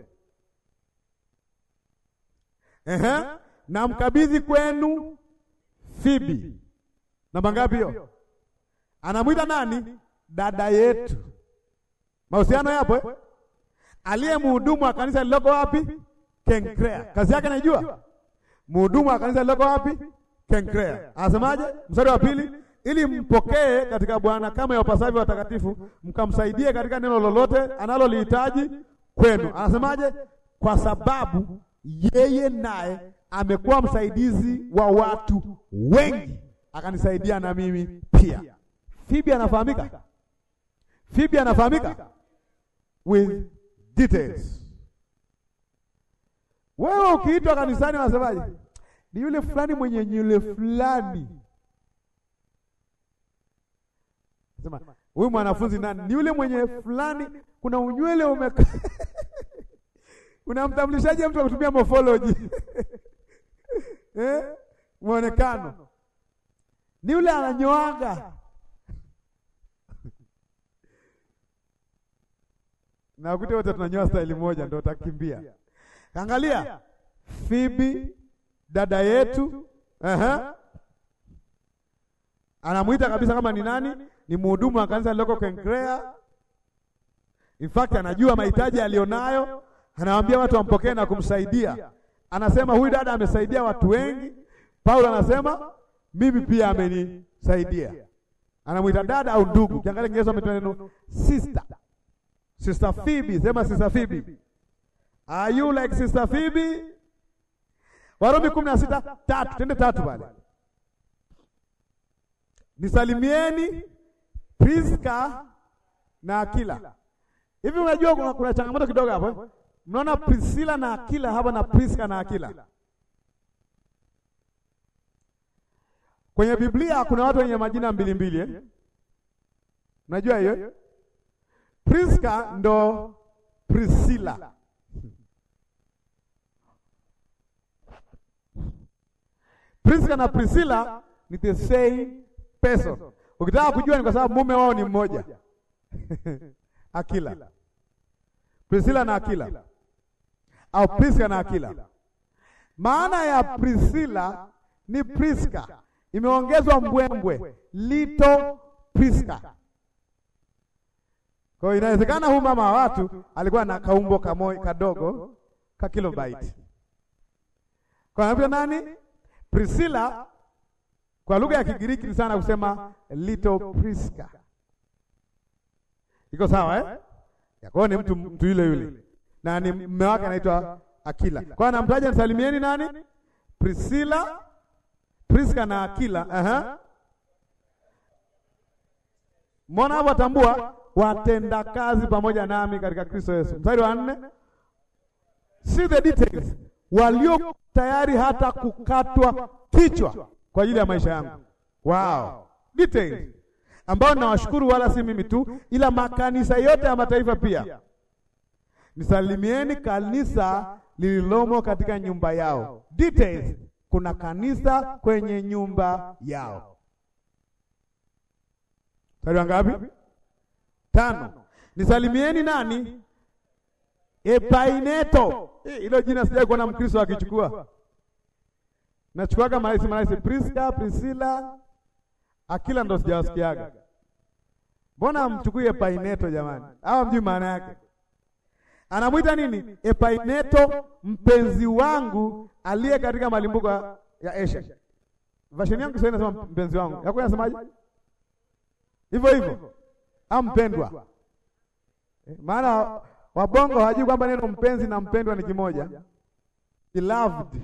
Ehe, namkabidhi kwenu Fibi. Namba ngapi hiyo? Anamwita nani? Dada yetu. Mahusiano yapo eh? Aliye mhudumu wa kanisa liloko wapi? Kenkrea. Kazi yake naijua. Mhudumu wa kanisa liloko wapi? Kenkrea. Anasemaje? Mstari wa pili, ili mpokee katika Bwana kama yapasavyo watakatifu, mkamsaidie katika neno lolote analolihitaji kwenu. Anasemaje? Kwa sababu yeye naye amekuwa msaidizi wa watu wengi, akanisaidia na mimi pia. Fibi anafahamika, Fibi anafahamika with details. Wewe ukiitwa kanisani unasemaje? Ni yule fulani mwenye nywele fulani. Sema huyu mwanafunzi nani? Ni yule mwenye fulani, kuna unywele umekaa Unamtambulishaje mtu akutumia morphology? Eh? Muonekano. Ni yule ananyoaga. Na ukute wote tunanyoa style moja ndio utakimbia. Angalia. Fibi dada yetu, aha. Anamuita kabisa kama ni nani? Ni mhudumu wa kanisa liloko Kenkrea. In fact anajua mahitaji alionayo anawaambia watu wampokee na kumsaidia. Anasema huyu dada amesaidia watu wengi. Paulo anasema mimi pia amenisaidia. Anamwita dada au ndugu. Kiangalia Kiingereza ametumia neno sister. Sister Phoebe, sema sister Phoebe. Are you like sister Phoebe? Warumi 16 tatu, twende tatu pale. Nisalimieni Priska na Akila. Hivi unajua kuna, kuna changamoto kidogo hapo eh? Mnaona Priscilla na Akila hapa na Priska na Akila. Kwenye Biblia kuna watu wenye majina mbili mbili eh? Unajua hiyo? Priska ndo Priscilla. Priska na Priscilla ni the same person. Ukitaka kujua ni kwa sababu mume wao ni mmoja. Akila. Priscilla na Akila au Priska na Akila. Maana ya Priscilla ni Priska, imeongezwa mbwembwe Little Priska. Kwa hiyo inawezekana huyu mama wa watu alikuwa na kaumbo kamoi kadogo ka kilobyte. Kwa anaitwa nani? Priscilla kwa lugha ya Kigiriki ni sana kusema Little Priska. Iko sawa eh? Kwa ni mtu mtu yule yule. Na ni mume wake anaitwa Akila. Kwa anamtaja msalimieni nani? Priscilla, Priska na Akila. Aha. Mbona hapo atambua watenda kazi pamoja nami katika Kristo Yesu. Mstari wa nne. See the details. Walio tayari hata kukatwa kichwa kwa ajili ya maisha yangu. Wow. Details. Ambao nawashukuru wala si mimi tu ila makanisa yote ya mataifa pia. Nisalimieni kanisa lililomo katika nyumba yao. Details. Kuna kanisa kwenye nyumba yao. Mstari wa ngapi? Tano. Nisalimieni nani? Epaineto. Hilo jina sijai kuona Mkristo akichukua. Nachukuaga maraisi maraisi Priska, Priscilla, Akila ndo sijawasikiaga. Mbona mchukue Epaineto jamani? Hawa mjui maana yake. Anamwita nini? Epaineto mpenzi wangu aliye katika malimbuko ya Asia. Version yangu sasa inasema mpenzi wangu. Yako inasemaje? Hivyo hivyo. Ampendwa. Maana wabongo hawajui kwamba neno mpenzi na mpendwa ni kimoja. Beloved.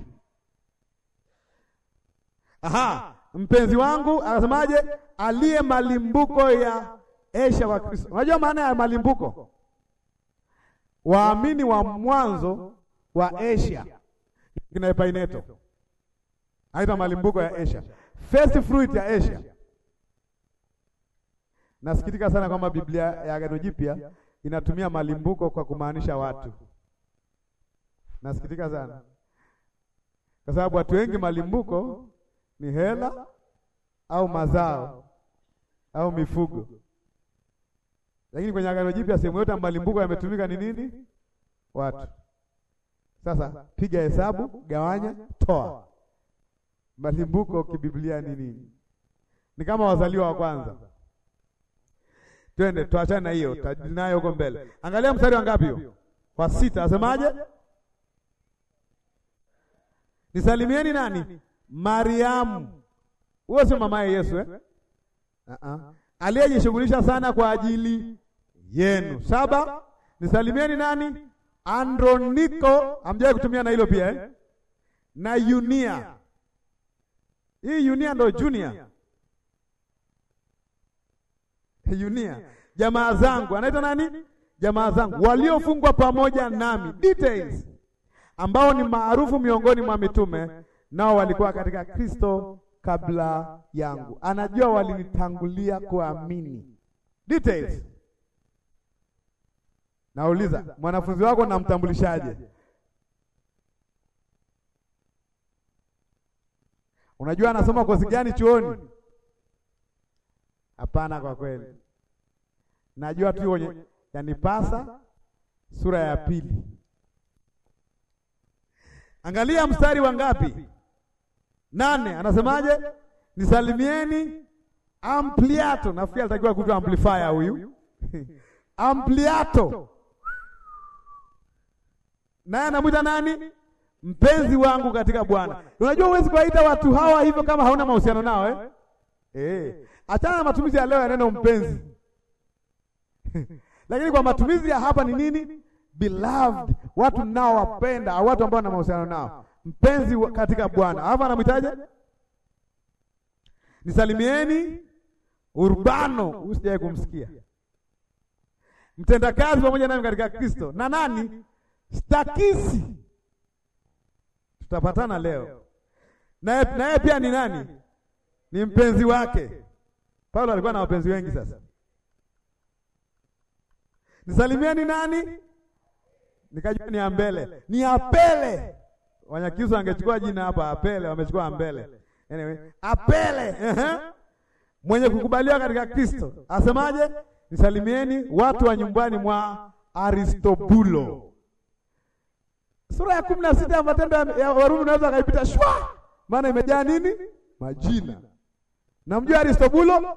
Aha, mpenzi wangu anasemaje? Aliye malimbuko ya Asia wa Kristo. Unajua maana ya malimbuko? Waamini wa mwanzo wa Asia kina Epaineto. Aita malimbuko ya Asia. First fruit ya Asia. Nasikitika sana kwamba Biblia ya Agano Jipya inatumia malimbuko kwa kumaanisha watu. Nasikitika sana kwa sababu watu wengi malimbuko ni hela au mazao au mifugo, lakini kwenye Agano Jipya sehemu yote malimbuko yametumika ni nini? Watu. Sasa piga hesabu, gawanya, toa. Malimbuko kibiblia ni nini? Ni kama wazaliwa wa kwanza. Twende tuachane na hiyo, tajinayo huko mbele. Angalia mstari wa ngapi huo? Wa sita, asemaje? Nisalimieni nani? Mariamu. Huyo sio mamaye Yesu eh? Uh-uh. Aliyejishughulisha sana kwa ajili yenu. Saba, nisalimieni nani? Androniko, amjaye kutumia na hilo pia eh? Na Yunia. Hii Yunia ndo junior. Yunia. Jamaa zangu, anaitwa nani? Jamaa zangu waliofungwa pamoja nami. Details ambao ni maarufu miongoni mwa mitume, nao walikuwa katika Kristo kabla yangu. Anajua walinitangulia kuamini. Details. Nauliza, mwanafunzi wako namtambulishaje? Unajua anasoma kozi gani chuoni? Hapana, kwa kweli najua tu kwenye yanipasa sura ya pili. Angalia mstari wa ngapi? Nane. Anasemaje? Nisalimieni Ampliato. Nafikiri alitakiwa kuitwa amplifier huyu Ampliato, naye anamwita nani? Mpenzi wangu katika Bwana. Unajua huwezi kuwaita watu hawa hivyo kama hauna mahusiano nao eh? Eh. Achana na matumizi ya leo ya neno mpenzi lakini kwa matumizi ya hapa ni nini? Beloved, watu nao wapenda au watu ambao wana mahusiano nao, mpenzi katika Bwana. Hapa anamwitaje? Nisalimieni Urbano, usijai kumsikia mtendakazi pamoja nami katika Kristo, na nani? Stakisi, tutapatana leo naye. Naye pia ni nani? Ni mpenzi wake. Paulo alikuwa na wapenzi wengi. Sasa nisalimieni nani? Nikajua ni Ambele, ni Apele. Wanyakisu angechukua jina hapa Apele, wamechukua Ambele. Anyway, Apele uh-huh. mwenye kukubaliwa katika Kristo asemaje? Nisalimieni watu wa nyumbani mwa Aristobulo. Sura ya kumi na sita ya Matendo ya Warumi unaweza akaipita shwa, maana imejaa nini? Majina. Namjua Aristobulo?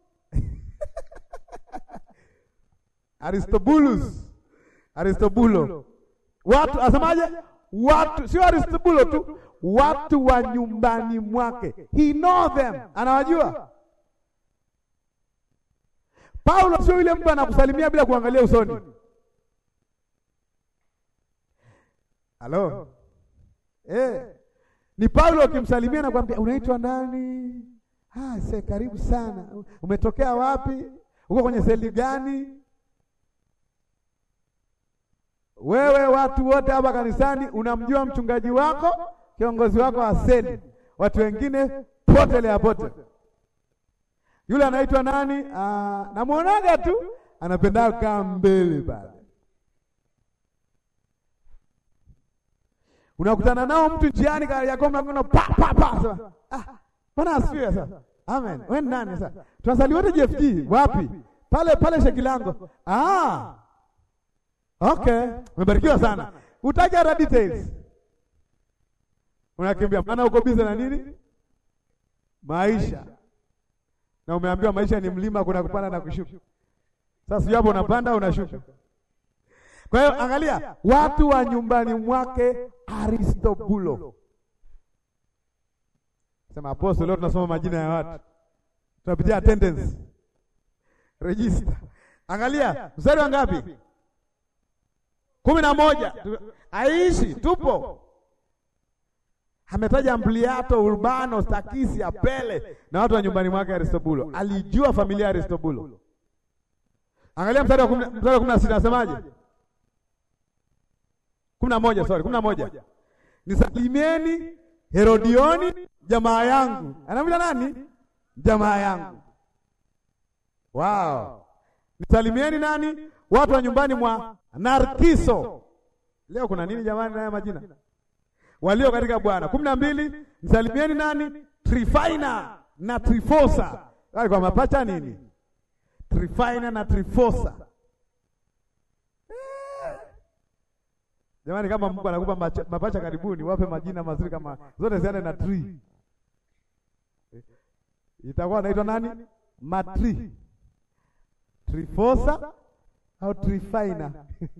Aristobulus. Aristobulo. Watu asemaje? Watu sio Aristobulo tu, watu wa nyumbani mwake. He know them. Anawajua. Paulo sio yule mtu anakusalimia bila kuangalia usoni. Halo. Eh. Ni Paulo ukimsalimia na kwambia unaitwa nani? Ah, se karibu sana. Umetokea wapi? Uko kwenye seli gani? Wewe watu wote hapa kanisani unamjua mchungaji wako, kiongozi wako wa seli. Watu wengine potelea pote. Yule anaitwa nani? Ah, namuonaga tu anapenda kukaa mbele pale. Unakutana nao mtu njiani kali yako mnakwenda pa pa pa sasa. Ah, bwana asifiwe sasa. Amen. Wewe nani sasa? Tunasali wote JFG wapi? Pale pale Shekilango. Ah. Okay. Umebarikiwa sana. Utaja hata details. Unakimbia maana uko busy na nini? Maisha. Na umeambiwa maisha ni mlima, kuna kupanda na kushuka. Sasa sio hapo unapanda unashuka. Kwa hiyo angalia, watu wa nyumbani mwake Aristobulo. Sema apostle, leo tunasoma majina ya watu. Tunapitia attendance. Register. Angalia, mstari wa ngapi? kumi na moja. Aishi, tupo. Ametaja Ampliato, Urbano, Stakisi, Apele na watu wa nyumbani mwake Aristobulo. Alijua familia ya Aristobulo. Angalia mstari wa kumi na sita nasemaje? kumi na moja, sorry, kumi na moja. Nisalimieni Herodioni jamaa yangu. Anamwita nani? Jamaa yangu. Wow. Nisalimieni nani? Watu wa nyumbani mwa Narkiso. Leo kuna nini jamani na majina? Walio katika Bwana. kumi na mbili. Nisalimieni nani? Trifaina na Trifosa. Wale kwa mapacha nini? Trifaina na Trifosa. Jamani, kama Mungu anakupa mapacha karibuni, wape majina mazuri kama zote ziende na tri. Itakuwa anaitwa nani? Matri, Trifosa au Trifaina?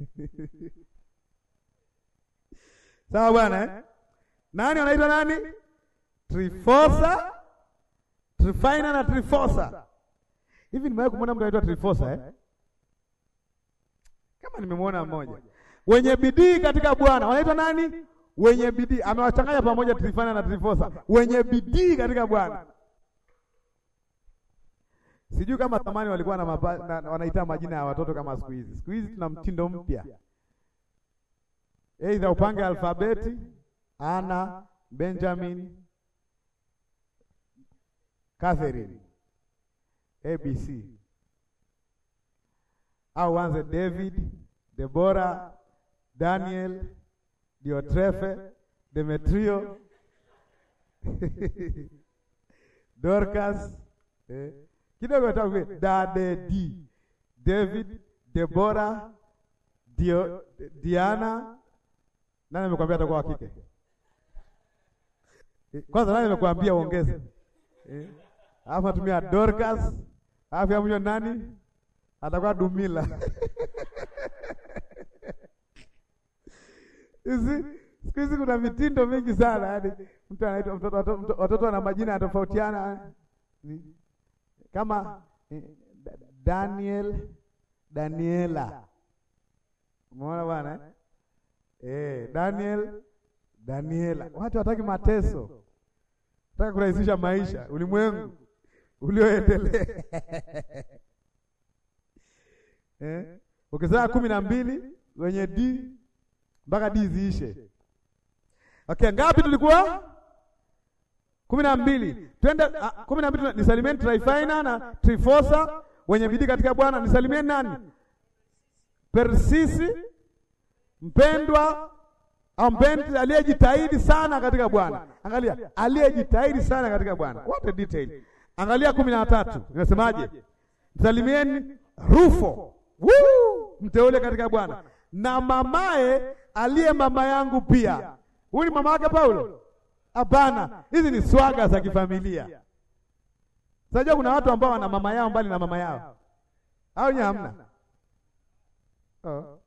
Sawa bwana eh? Nani anaitwa nani? Trifosa, Trifaina na Trifosa. Hivi nimewahi kumwona mtu anaitwa Trifosa eh? Kama nimemwona mmoja wenye bidii katika Bwana wanaitwa nani? Wenye bidii. Amewachanganya pamoja Trifana na Trifosa, wenye bidii katika Bwana. Sijui kama zamani walikuwa na, na wanaita majina ya watoto kama siku hizi. Siku hizi tuna mtindo mpya, aidha upange alfabeti Ana, Benjamin, Catherine, ABC au anze David, Deborah Daniel, Diotrefe, Demetrio, Dorcas, eh, kidogo tawe Dadedi, David, Deborah, Dio, Diana. Nani amekwambia atakuwa wa kike? Kwanza nani amekwambia uongeze? Eh, alafu atumia Dorcas, alafu amjo nani? Atakuwa Dumila. Hizi siku hizi kuna mitindo mingi sana, yaani mtu anaitwa mtoto, watoto wana majina yanatofautiana kama Daniel, Daniela. Umeona bwana eh? Daniel, Daniela. Watu wataki mateso, nataka kurahisisha maisha, ulimwengu ulioendelea eh? Ukizaa kumi na mbili wenye D mpaka D ziishe. Okay, ngapi tulikuwa? kumi na mbili. Twende kumi na mbili. Nisalimieni Trifaina na Trifosa wenye bidii katika Bwana. Nisalimieni nani? Persisi mpendwa au mpendi aliyejitahidi sana katika Bwana. Angalia, aliyejitahidi sana katika Bwana. What a detail. Angalia kumi na tatu inasemaje? Nisalimieni Rufo, woo, mteule katika Bwana na mamaye aliye mama yangu pia. Huyu ni mama wake Paulo? Hapana, hizi ni swaga za kifamilia. Unajua kuna watu ambao wana mama yao mbali na mama yao. Au nyinyi hamna? Oh.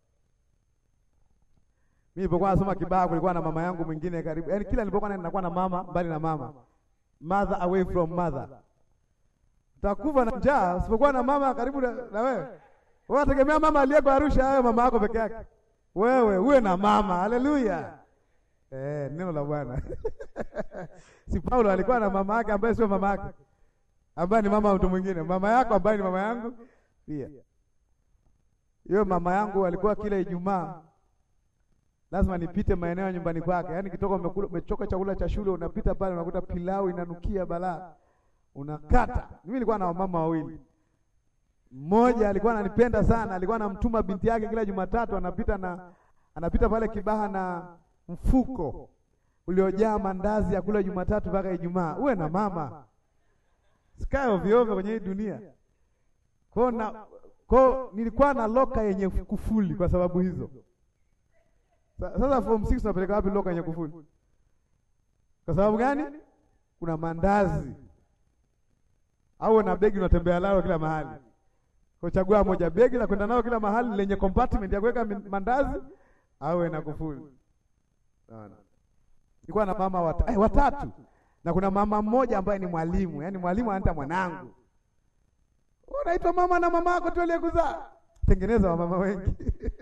Mimi nilipokuwa nasoma Kibaha kulikuwa na mama yangu mwingine karibu. Yaani kila nilipokuwa ninakuwa na mama mbali na mama. Mother away from mother. Utakufa na njaa usipokuwa na mama karibu na, na wewe. Wewe unategemea mama aliyeko Arusha awe mama yako peke yake. Wewe uwe na mama. Haleluya. Eh, neno la Bwana. Si Paulo alikuwa na mama yake ambaye sio mama yake. Ambaye ni mama wa mtu mwingine. Mama yako ambaye ni mama yangu pia. Hiyo mama yangu alikuwa kila Ijumaa lazima nipite maeneo ya nyumbani kwake. Yaani kitoka umekula umechoka chakula cha shule unapita pale unakuta pilau inanukia balaa. Unakata. Mimi nilikuwa na mama wawili. Mmoja alikuwa ananipenda sana, alikuwa anamtuma binti yake kila Jumatatu anapita na anapita pale Kibaha na mfuko uliojaa mandazi ya kula Jumatatu mpaka Ijumaa. Uwe na mama. Sikae ovyo ovyo kwenye hii dunia. Kwa na kwa nilikuwa na loka yenye kufuli kwa sababu hizo. Sasa form 6 tunapeleka wapi loka yenye kufuli? Kwa sababu gani? Kuna mandazi. Au na begi unatembea nalo kila mahali. Kwa chagua moja begi la kwenda nalo kila mahali lenye compartment ya kuweka mandazi au na kufuli. Naona. Nilikuwa na mama wat eh, watatu. Na kuna mama mmoja ambaye ni mwalimu, yaani mwalimu anaita mwanangu. Unaitwa mama na mama yako tu aliyekuzaa. Tengeneza wa mama wengi.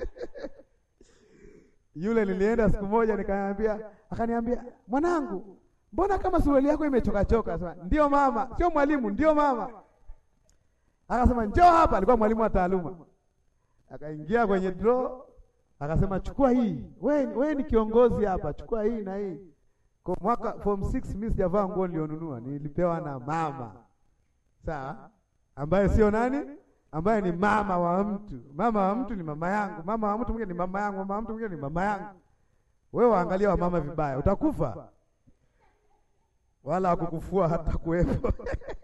Yule nilienda siku moja nikamwambia, akaniambia, "Mwanangu, mbona kama suruali yako imechoka choka?" Sema, "Ndio mama, sio mwalimu, ndio mama." Akasema, "Njoo hapa." Alikuwa mwalimu wa taaluma. Akaingia kwenye draw, akasema, "Chukua hii. Wewe wewe ni kiongozi hapa, chukua hii na hii." Kwa mwaka form 6 mimi sijavaa nguo nilionunua, nilipewa na mama. Sawa? Ambaye sio nani? Ambaye ni mama wa mtu. Mama wa mtu ni mama yangu, mama wa mtu mwingine ni mama yangu, mama wa mtu mwingine ni mama yangu. Wewe waangalia wa mama vibaya, utakufa. Wala hakukufua hata kuwepo.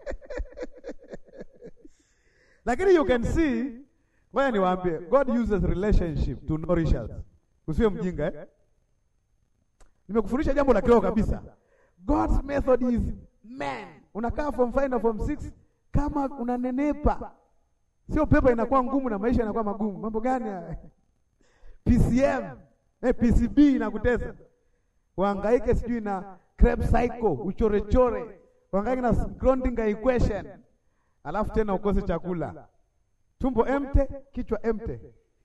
Lakini you can see, ngoja niwaambie, God uses relationship to nourish us. Usiwe mjinga eh? Nimekufundisha jambo la kiroho kabisa. God's method is man. Unakaa form 5 na form 6 kama unanenepa. Sio pepa inakuwa ngumu na maisha yanakuwa magumu. Mambo gani haya? PCM, eh, PCB inakutesa. Uhangaike sijui na Krebs cycle, uchorechore. Uhangaike na Schrödinger equation. Alafu tena ukose chakula. Tumbo empty, kichwa empty.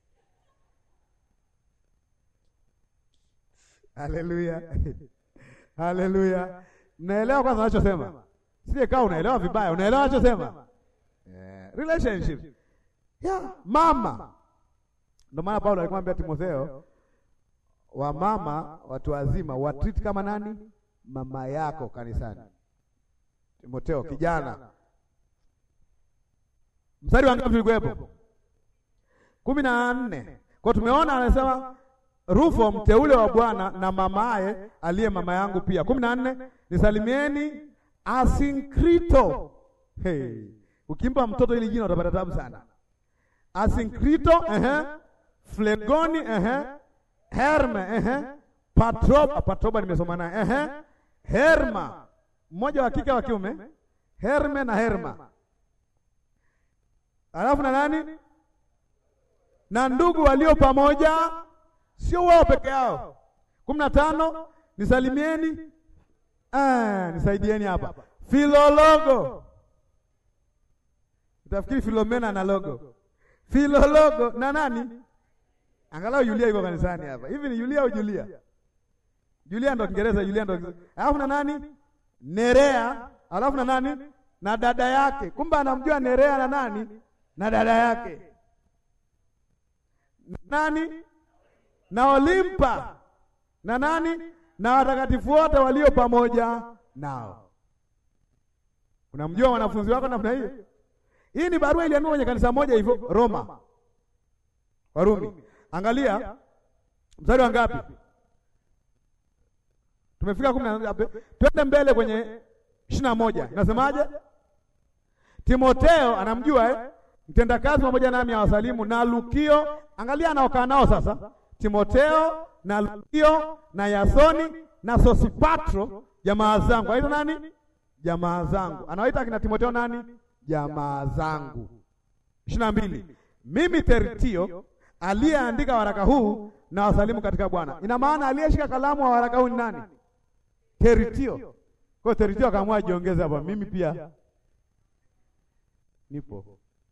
Haleluya. Haleluya. Naelewa kwanza anachosema. Sije kaa unaelewa vibaya, unaelewa anachosema? Yeah. Relationship. Yeah, mama. Ndio maana Paulo alikuwa anambia Timotheo wa mama watu wazima watreat kama nani? Mama yako kanisani. Timotheo kijana. Mstari wa ngapi ulikuwepo? kumi na nne. Kwa tumeona anasema Rufo mteule wa Bwana na mamaye aliye mama yangu pia. kumi na nne, nisalimieni Asinkrito. Hey. Ukimpa mtoto hili jina utapata tabu sana. Asinkrito, ehe. Flegoni, ehe. Herme, ehe. Patroba, Patroba nimesoma naye. Ehe. Herma. Mmoja wa kike wa kiume. Herme na Herma. Alafu na nani? Na ndugu walio pamoja sio wao peke yao. kumi na tano nisalimieni, ah, nisaidieni hapa Filologo. Utafikiri Filomena na logo. Filologo na nani? Angalau Yulia yuko kanisani hapa. Hivi ni Yulia au Julia? Julia ndo Kiingereza, Julia ndo. Alafu na nani? Nerea. Alafu na nani? Na dada yake. Kumbe anamjua Nerea na nani? Na dada yake. Nani? na Olimpa na nani na watakatifu wote walio pamoja nao. Unamjua wanafunzi wako namna hiyo? Hii ni barua iliandikwa kwenye kanisa moja hivyo Roma, Warumi. Angalia mstari wa ngapi? Tumefika kumi na ngapi? Twende mbele kwenye ishirini na moja. Inasemaje? Timoteo anamjua eh? Mtendakazi pamoja nami awasalimu na Lukio. Angalia anaokaa nao sasa Timoteo na Lukio na Yasoni na Sosipatro jamaa zangu. Aitwa nani? jamaa zangu. Anawaita akina Timotheo nani? Jamaa zangu. ishirini na mbili mimi Tertio aliyeandika waraka huu na wasalimu katika Bwana. Ina maana aliyeshika kalamu wa waraka huu ni nani? Tertio. Kwa hiyo Tertio akaamua ajiongeze hapa, mimi pia nipo.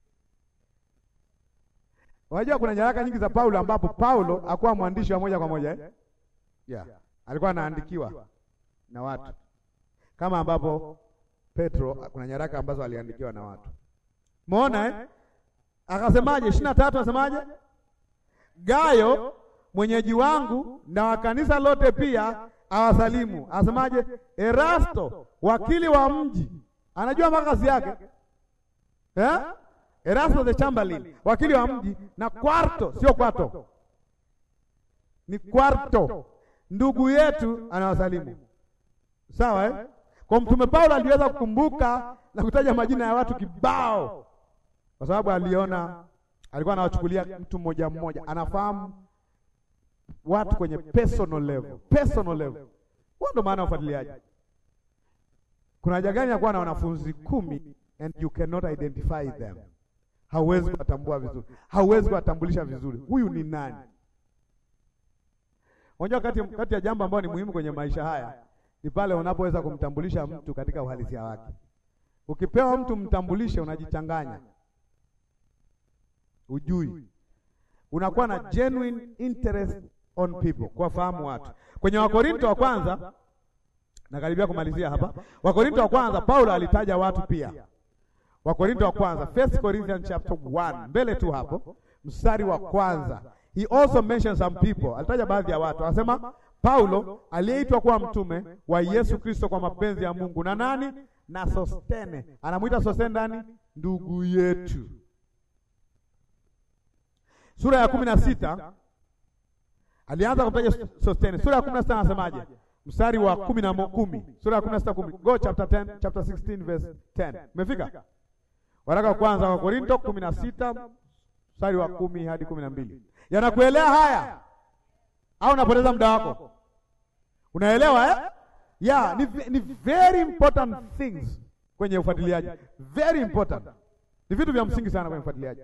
Unajua kuna nyaraka nyingi za Paulo ambapo Paulo hakuwa mwandishi wa moja kwa moja eh? Yeah. Alikuwa anaandikiwa na watu kama ambapo Petro kuna nyaraka ambazo aliandikiwa na watu. Umeona eh? Akasemaje? ishirini na tatu asemaje? Gayo mwenyeji wangu na wa kanisa lote pia awasalimu. Asemaje? Erasto wakili wa mji, anajua makazi yake eh? Erasto the Chamberlain wakili wa mji na Kwarto, sio Kwato, ni Kwarto ndugu yetu anawasalimu. Sawa eh? Kwa mtume Paulo aliweza kukumbuka na kutaja majina ya watu kibao, kwa sababu aliona, alikuwa anawachukulia mtu mmoja mmoja, anafahamu watu kwenye personal level, personal level. Huo ndo maana ufuatiliaji. Kuna haja gani ya kuwa na wanafunzi kumi and you cannot identify them? Hauwezi kuwatambua vizuri, hauwezi kuwatambulisha vizuri, huyu ni nani? Unajua, kati kati ya jambo ambalo ni muhimu kwenye maisha haya ni pale unapoweza kumtambulisha mtu katika uhalisia wake. Ukipewa mtu mtambulishe, unajichanganya, ujui, unakuwa na genuine interest on people, kuwafahamu watu. Kwenye Wakorinto wa kwanza, nakaribia kumalizia hapa. Wakorinto wa kwanza, Paulo alitaja watu pia. Wakorinto wa kwanza, First Corinthians chapter 1, mbele tu hapo, mstari wa kwanza He also mentioned some people. Alitaja baadhi ya watu. Anasema Paulo aliyeitwa kuwa mtume wa Yesu Kristo kwa mapenzi ya Mungu na nani? Na Sostene. Anamuita Sostene ndani ndugu yetu. Sura ya kumi na sita alianza kumtaja Sostene. Sura ya kumi na sita anasemaje? Mstari wa kumi na kumi. Sura ya kumi na sita kumi. Go chapter 10, chapter 16 verse 10. Umefika? Waraka wa kwanza wa Korinto kumi na sita mstari wa kumi hadi kumi na mbili. Yanakuelea haya au unapoteza muda wako? Unaelewa eh? Yeah, ni, ni very important things kwenye ufuatiliaji. Very important. Ni vitu vya msingi sana kwenye ufuatiliaji.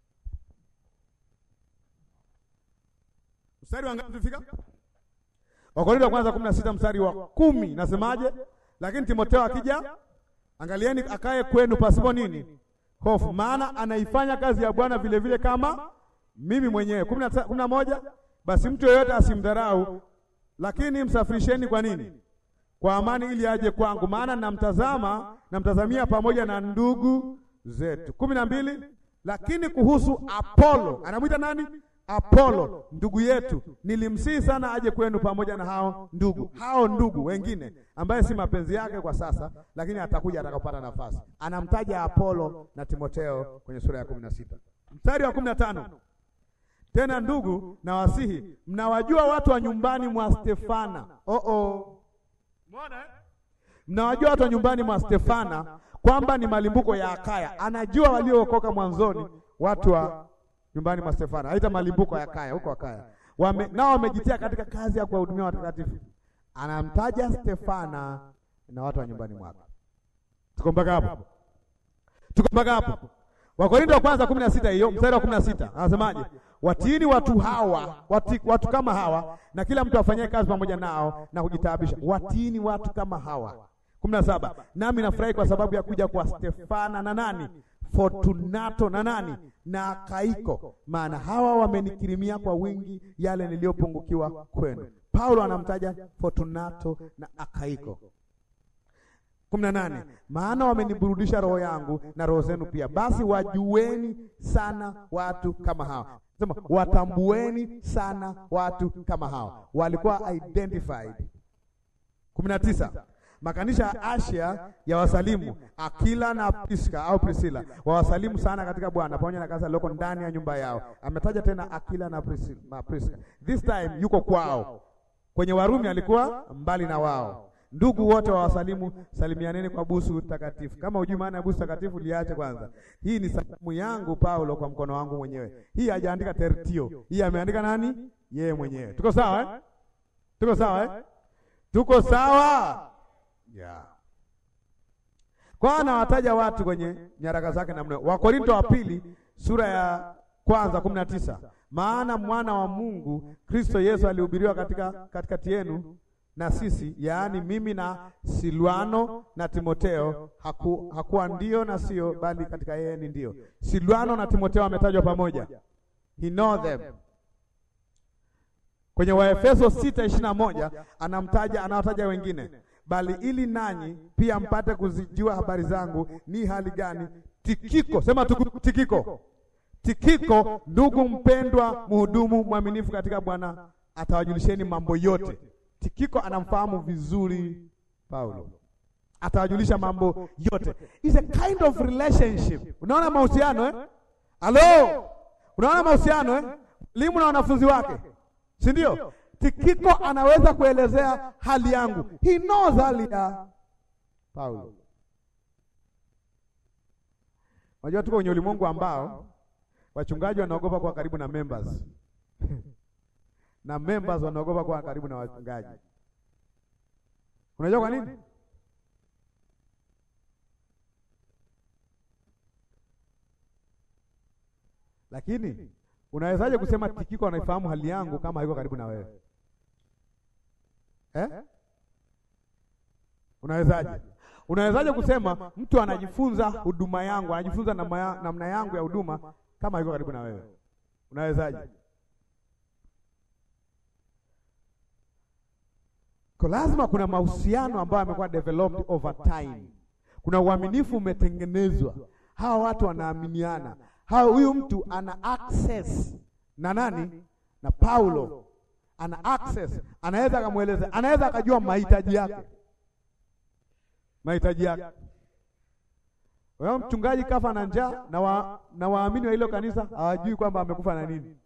Mstari wa ngapi tufika? Wakorintho wa kwanza 16 mstari wa kumi nasemaje? Lakini Timotheo akija, angalieni akae kwenu pasipo nini? Hofu, maana anaifanya kazi ya Bwana vile vile kama mimi mwenyewe. kumi na moja basi mtu yeyote asimdharau, lakini msafirisheni kwa nini? Kwa amani, ili aje kwangu, maana namtazama namtazamia pamoja na ndugu zetu. kumi na mbili lakini kuhusu Apolo, anamwita nani? Apolo ndugu yetu, nilimsihi sana aje kwenu pamoja na hao ndugu, hao ndugu wengine ambaye si mapenzi yake kwa sasa, lakini atakuja atakapopata nafasi. Anamtaja Apolo na Timotheo kwenye sura ya kumi na sita mstari wa kumi na tano tena ndugu, na wasihi, mnawajua watu wa nyumbani mwa Stefana. Oh oh, umeona eh? Mnawajua watu wa nyumbani mwa Stefana kwamba ni malimbuko ya Akaya. Anajua waliookoka mwanzoni, watu wa nyumbani mwa Stefana, haita malimbuko ya Akaya, huko Akaya wame, nao wamejitia katika kazi ya kuwahudumia watakatifu. Anamtaja Stefana na watu wa nyumbani mwake. Tuko mpaka hapo? Tuko mpaka hapo? Wakorintho wa kwanza kumi na sita hiyo mstari wa kumi na sita anasemaje? Watiini watu hawa wati, watu kama hawa na kila mtu afanyie kazi pamoja nao na kujitaabisha. Watiini watu kama hawa. kumi na saba nami nafurahi kwa sababu ya kuja kwa Stefana na nani Fortunato na nani na Akaiko, maana hawa wamenikirimia kwa wingi yale niliyopungukiwa kwenu. Paulo anamtaja Fortunato na Akaiko. kumi na nane maana wameniburudisha roho yangu na roho zenu pia. Basi wajueni sana watu kama hawa, sema watambueni sana watu kama hawa, walikuwa identified. kumi na tisa makanisa ya Asia ya wasalimu Akila na Priska au Priscilla wawasalimu sana katika Bwana pamoja na kanisa liloko ndani ya nyumba yao. Ametaja tena Akila na Priska, this time yuko kwao. Kwenye Warumi alikuwa mbali na wao. Ndugu wote wa wasalimu, salimianeni kwa busu takatifu. Kama hujui maana ya busu takatifu, liache kwanza. Hii ni salamu yangu Paulo kwa mkono wangu mwenyewe. Hii hajaandika Tertio, hii ameandika nani? Yeye mwenyewe. Tuko sawa eh? Tuko sawa eh? Tuko sawa yeah. Kwa anawataja watu kwenye nyaraka zake namna. Wakorinto wa pili sura ya kwanza kumi na tisa maana mwana wa Mungu Kristo Yesu alihubiriwa katika katikati yenu na sisi, yaani mimi na Silwano na Timoteo, haku, hakuwa ndio na sio, bali katika yeye ni ndio. Silwano na Timoteo wametajwa pamoja, he know them. Kwenye Waefeso sita ishirini na moja anamtaja anawataja wengine, bali ili nanyi pia mpate kuzijua habari zangu ni hali gani. Tikiko, sema tuku, Tikiko Tikiko, ndugu mpendwa, mhudumu mwaminifu katika Bwana, atawajulisheni mambo yote. Tikiko anamfahamu vizuri Paulo, atawajulisha mambo yote. It's a kind of relationship. Unaona mahusiano eh? Halo, unaona mahusiano eh? Mwalimu na wanafunzi wake, si ndio? Tikiko anaweza kuelezea hali yangu, he knows hali ya Paulo. Unajua tuko kwenye ulimwengu ambao wachungaji wanaogopa kuwa karibu na members na members wanaogopa kuwa karibu na wachungaji. Unajua kwa nini? Lakini unawezaje kusema Tikiko anaifahamu hali yangu kama haiko karibu na wewe eh? Unawezaje? Unawezaje kusema mtu anajifunza huduma yangu, anajifunza namna yangu ya huduma kama yuko karibu na wewe? Unawezaje? Kwa lazima kuna mahusiano ambayo yamekuwa developed over time. Kuna uaminifu umetengenezwa, hawa watu wanaaminiana, hawa huyu mtu ana access na nani? Na Paulo ana access, anaweza akamweleza, anaweza akajua mahitaji yake mahitaji yake. Wewe mchungaji kafa na njaa na wa, na waamini wa hilo kanisa hawajui kwamba amekufa na nini.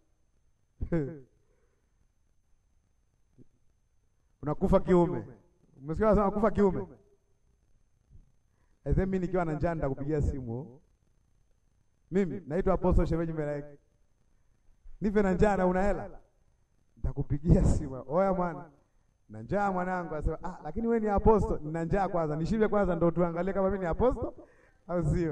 Unakufa kiume. Umesikia wanasema kufa kiume? Aisee, mimi nikiwa na njaa nitakupigia simu. Mimi naitwa Apostle Shemeji Melaiki. Nipe na njaa na una hela. Nitakupigia simu. Oya mwana na njaa mwanangu, asema ah, lakini wewe ni aposto. Nina njaa kwanza, nishibe kwanza, ndo tuangalie kama mimi ni aposto au sio.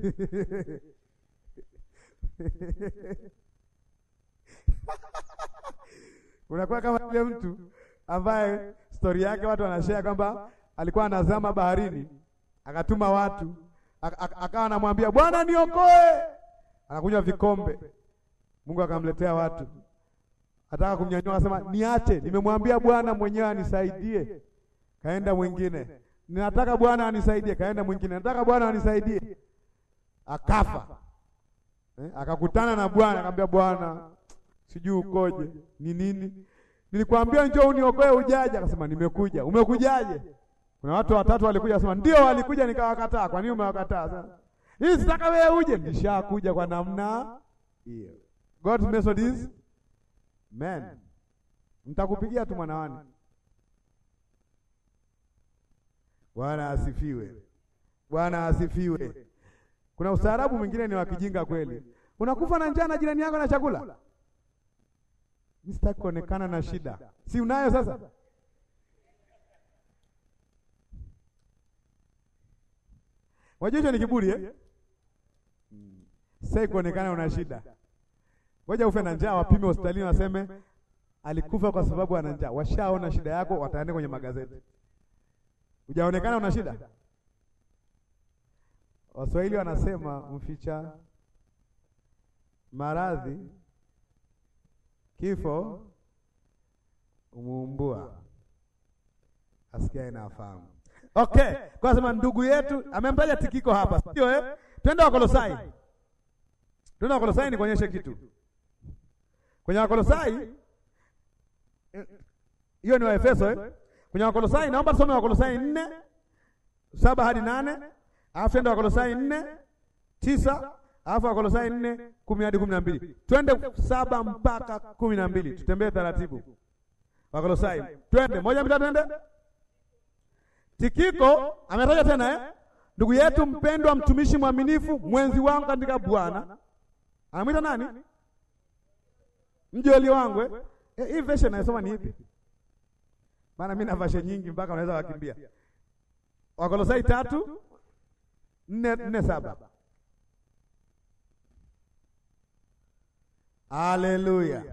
Unakuwa kama yule mtu ambaye stori yake watu wanashare kwamba alikuwa anazama baharini, akatuma watu, akawa anamwambia Bwana niokoe, anakunywa vikombe. Mungu akamletea watu Ataka kumnyanyua akasema, niache, nimemwambia Bwana mwenyewe anisaidie. Kaenda mwingine, ninataka Bwana anisaidie. Kaenda mwingine, nataka Bwana anisaidie. Akafa eh, akakutana na Bwana akamwambia, Bwana sijui ukoje, ni nini? Nilikwambia njoo uniokoe, ujaje? Akasema nimekuja. Umekujaje? Kuna watu watatu walikuja, akasema ndio, walikuja nikawakataa. Kwa nini umewakataa? Sasa hii sitaka wewe uje. Nishakuja kwa namna hiyo. God's method is Man, mtakupigia tu mwanawani. Bwana asifiwe, Bwana asifiwe. Kuna ustaarabu mwingine ni wa kijinga kweli. Unakufa na njaa na jirani yako na chakula. Mimi sitaki kuonekana na shida, si unayo sasa? Wajua hicho ni kiburi eh? Sitaki kuonekana una shida Ngoja ufe na njaa, wapime hospitalini, waseme alikufa kwa sababu ana njaa. Washaona shida yako, wataandika kwenye magazeti. Hujaonekana una shida. Waswahili wanasema mficha maradhi kifo umuumbua, asikia inafahamu. Okay, kwa sema ndugu yetu amemtaja Tikiko hapa, sio eh? Twende Wakolosai, twende Wakolosai nikuonyeshe kitu kwenye Wakolosai hiyo ni Waefeso eh? Kwenye Wakolosai naomba tusome Wakolosai nne saba hadi nane alafu twende Wakolosai nne tisa alafu Wakolosai nne kumi hadi kumi na mbili twende saba mpaka kumi na mbili tutembee taratibu. Wakolosai twende moja mbili twende. Tikiko ametaja tena eh? Ndugu yetu mpendwa, mtumishi mwaminifu, mwenzi wangu katika Bwana. Anamwita nani? Mjoli wangu eh? Eh, hii version nasoma ni ipi? Maana mimi na version nyingi mpaka unaweza wakimbia. Wakolosai tatu nne nne saba. Haleluya.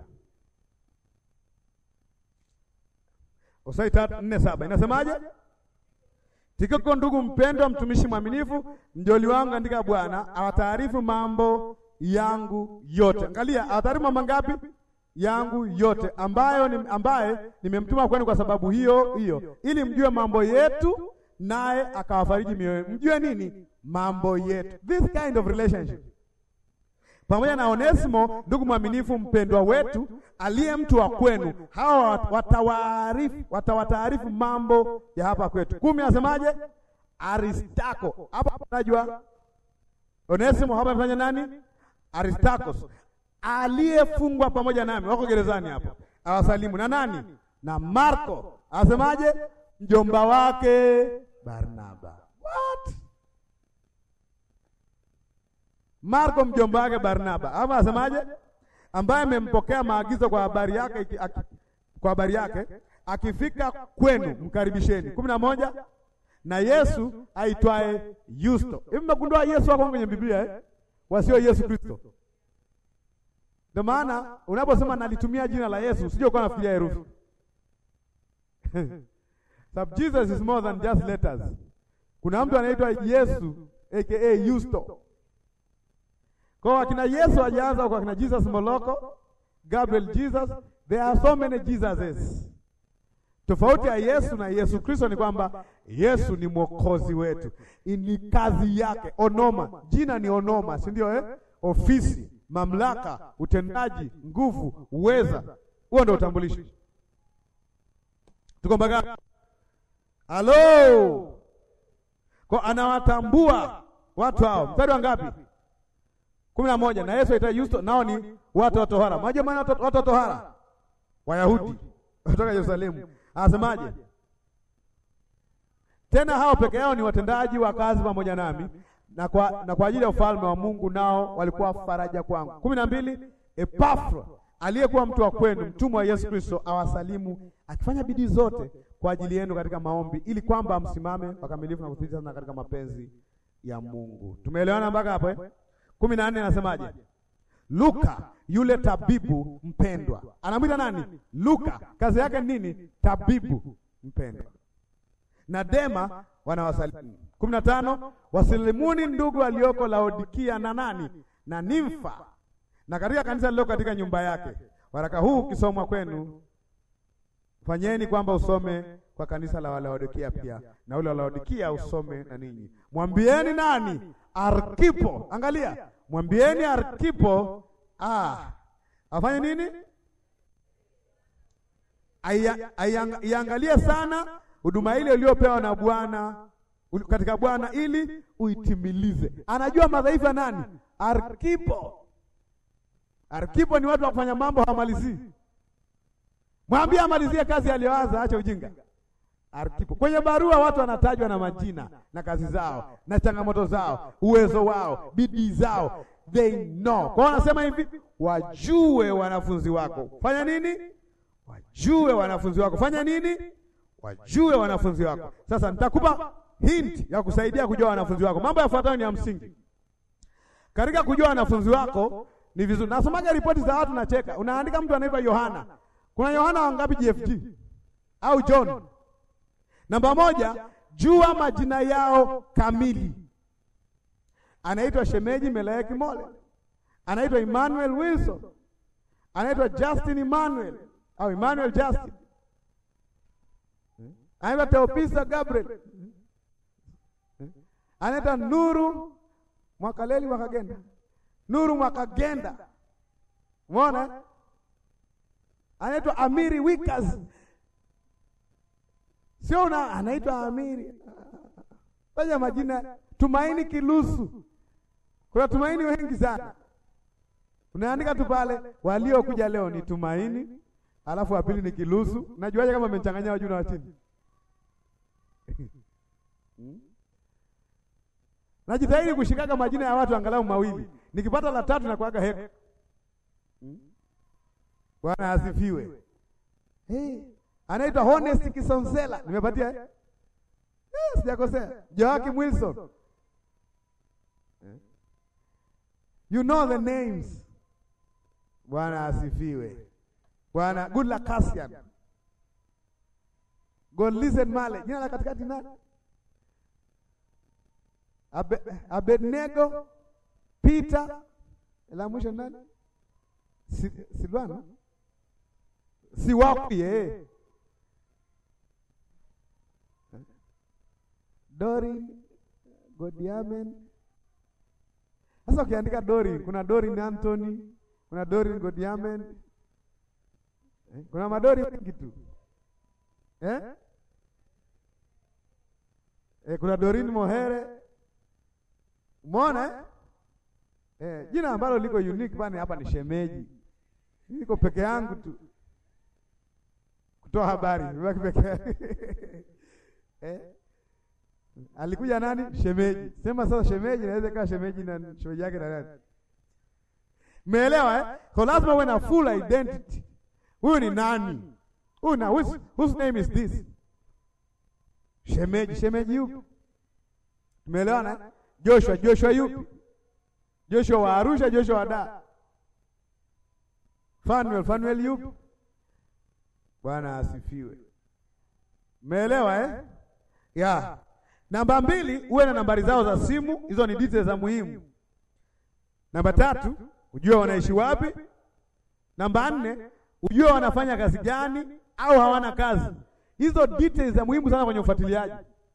Usai tatu nne saba inasemaje? Tikiko ndugu mpendwa, mtumishi mwaminifu, mjoli wangu katika Bwana, awataarifu mambo yangu yote. Angalia, awataarifu mambo ngapi? Yangu yote, ambayo ni, ambaye nimemtuma kwenu kwa sababu hiyo hiyo, ili mjue mambo yetu, naye akawafariji mioyo. Mjue nini? Mambo yetu, this kind of relationship pamoja na Onesimo ndugu mwaminifu mpendwa wetu aliye mtu wa kwenu, hawa watawaarifu watawataarifu mambo ya hapa kwetu. Kumi anasemaje? Aristako hapa unajua Onesimo hapa amefanya nani? Aristakos aliyefungwa pamoja nami, wako gerezani hapo, awasalimu na nani? Na Marko anasemaje? Mjomba wake Barnaba. What? Marko mjomba wake Barnaba. Hapa anasemaje? Ambaye amempokea maagizo kwa habari yake aki, kwa habari yake akifika kwenu mkaribisheni. kumi na moja na Yesu aitwaye Yusto. Hivi mmegundua Yesu wako kwenye Biblia eh? Wasio Yesu Kristo. Ndio maana unaposema nalitumia jina la Yesu usije ukawa unafikiria herufi. Sababu Jesus is more than just letters. Kuna mtu anaitwa Yesu aka Yusto. Kwa akina Yesu hajaanza kwa akina Jesus Moloko, Gabriel Jesus, there are so many Jesuses. Tofauti ya Yesu na Yesu Kristo ni kwamba Yesu ni mwokozi wetu, ni kazi yake. Onoma, jina ni onoma, si ndio eh? Ofisi, mamlaka, utendaji, nguvu, uweza, huo ndio utambulisho. Tuko mpaka halo, kwa anawatambua watu hao. Mstari wa ngapi? kumi na moja. Na Yesu aita Yusto, nao ni watu wa tohara. Maje maana watu wa tohara, Wayahudi kutoka Yerusalemu. Anasemaje tena? Hao peke yao ni watendaji wa kazi pamoja nami na kwa, na kwa ajili ya ufalme wa Mungu, nao walikuwa faraja kwangu. kumi na mbili. Epafra aliyekuwa mtu wa kwenu, mtumwa wa Yesu Kristo, awasalimu akifanya bidii zote kwa ajili yenu katika maombi, ili kwamba msimame wakamilifu na kuthibiti sana katika mapenzi ya Mungu. Tumeelewana mpaka hapo eh? kumi na nne anasemaje? Luka yule tabibu mpendwa, anamwita nani? Luka, kazi yake nini? Tabibu mpendwa. Na Dema wanawasalimu. kumi na tano wasilimuni ndugu walioko Laodikia na nani na Nimfa na katika kanisa lililo katika nyumba yake. Waraka huu ukisomwa kwenu, fanyeni kwamba usome kwa kanisa la Laodikia pia, na ule wa Laodikia usome na ninyi. Mwambieni nani? Arkipo. Angalia, mwambieni Arkipo ah, afanye nini? Iangalie sana huduma ile uliyopewa na Bwana katika Bwana ili uitimilize. Anajua madhaifu ya nani? Arkipo. Arkipo ni watu wa kufanya mambo hawamalizii. Mwambie amalizie kazi aliyoanza, acha ujinga. Arkipo. Kwenye barua watu wanatajwa na majina na kazi zao na changamoto zao, uwezo wao, bidii zao. They know. Kwa wanasema hivi, wajue wanafunzi wako. Fanya nini? Wajue wanafunzi wako. Fanya nini? Wajue wanafunzi wako. Sasa nitakupa hint ya kusaidia kujua wanafunzi wako. Mambo yafuatayo ni ya msingi. Katika kujua wanafunzi wako ni vizuri. Nasomaga ripoti za watu nacheka. Unaandika mtu anaitwa Yohana. Kuna Yohana wangapi JFG? Au John? Namba moja, jua majina yao kamili. Anaitwa Shemeji Melaeki Mole, anaitwa Emmanuel Wilson, anaitwa Justin Emmanuel au Emmanuel Justin, anaitwa Teopisa Gabriel, anaitwa Nuru Mwakaleli Mwakagenda, Nuru Mwakagenda, umeona, anaitwa Amiri Wikas Sio una anaitwa Amiri. Fanya majina Tumaini Kilusu. Kuna Tumaini wengi sana. Unaandika tu pale waliokuja leo ni Tumaini, alafu wa pili ni Kilusu. Najuaje kama amechanganya wajuu na wa chini? Najitahidi kushikaga majina ya watu angalau mawili. Nikipata la tatu na kuaga heko. Bwana asifiwe. Hey. Anaitwa Honest Kisonsela. Nimepatia? Eh, sijakosea. Joakim Wilson. You know the names. Bwana asifiwe. Bwana good luck Cassian. God listen male. Jina la katikati nani? Abe, Abednego, Peter, la mwisho nani? Si, Silvano. Si wapi eh. Dori Godiamen. Sasa ukiandika Dori, kuna Dori Anthony, kuna Dori Godiamen. Eh? Kuna madori wengi tu. Eh? Eh, kuna Dorin Mohere. Umeona eh? Eh, jina ambalo liko unique bana hapa ni shemeji. Niko peke yangu tu. Kutoa habari, nibaki peke eh? Alikuja nani? Shemeji. Sema sasa shemeji inaweza ikawa shemeji na shemeji yake na nani? Umeelewa eh? Kwa lazima uwe na full identity. Huyu ni nani? Huyu na whose, whose name is this? Shemeji, shemeji yupi? Tumeelewana? Joshua, Joshua yupi? Joshua wa Arusha, Joshua wa Dar. Fanuel, Fanuel yupi? Bwana asifiwe. Umeelewa eh? Ya. Namba mbili, uwe na nambari zao za simu, hizo ni details za muhimu. Namba tatu, ujue wanaishi wapi. Namba nne, ujue wanafanya kazi gani au hawana kazi. Hizo details za muhimu sana kwenye ufuatiliaji.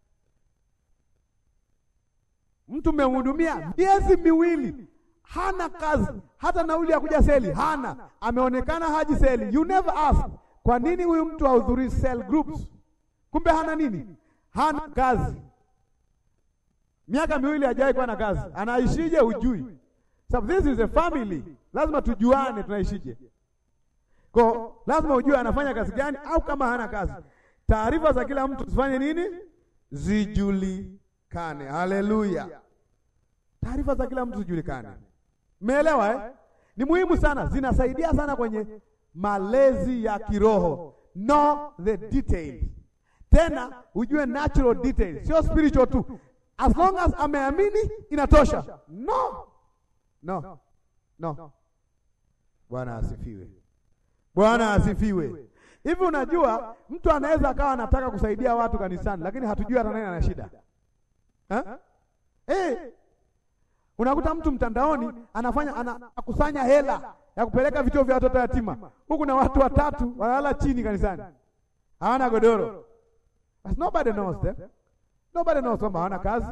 Mtu mmemhudumia miezi miwili, hana kazi, hata nauli ya kuja seli hana, ameonekana haji seli. You never ask, kwa nini huyu mtu hahudhurii cell groups? Kumbe hana nini? Hana kazi. Miaka miwili hajawahi kuwa na kazi, anaishije? Hujui. Sababu this is a family, lazima tujuane tunaishije. Kwa lazima ujue anafanya kazi gani, au kama hana kazi, taarifa za kila mtu zifanye nini? Zijulikane. Haleluya, taarifa za kila mtu zijulikane. Umeelewa eh? Ni muhimu sana, zinasaidia sana kwenye malezi ya kiroho. Know the details, tena ujue natural details, sio spiritual tu. As long as ameamini inatosha. No, no, no. Bwana asifiwe. Bwana asifiwe. Hivi unajua mtu anaweza akawa anataka kusaidia watu kanisani, lakini hatujui hata nani ana shida ha? Hey, unakuta mtu mtandaoni anafanya anakusanya hela ya kupeleka vituo vya watoto yatima, huku na watu watatu wanalala chini kanisani, hawana godoro. But nobody knows them. Nobody knows kwamba hawana kazi.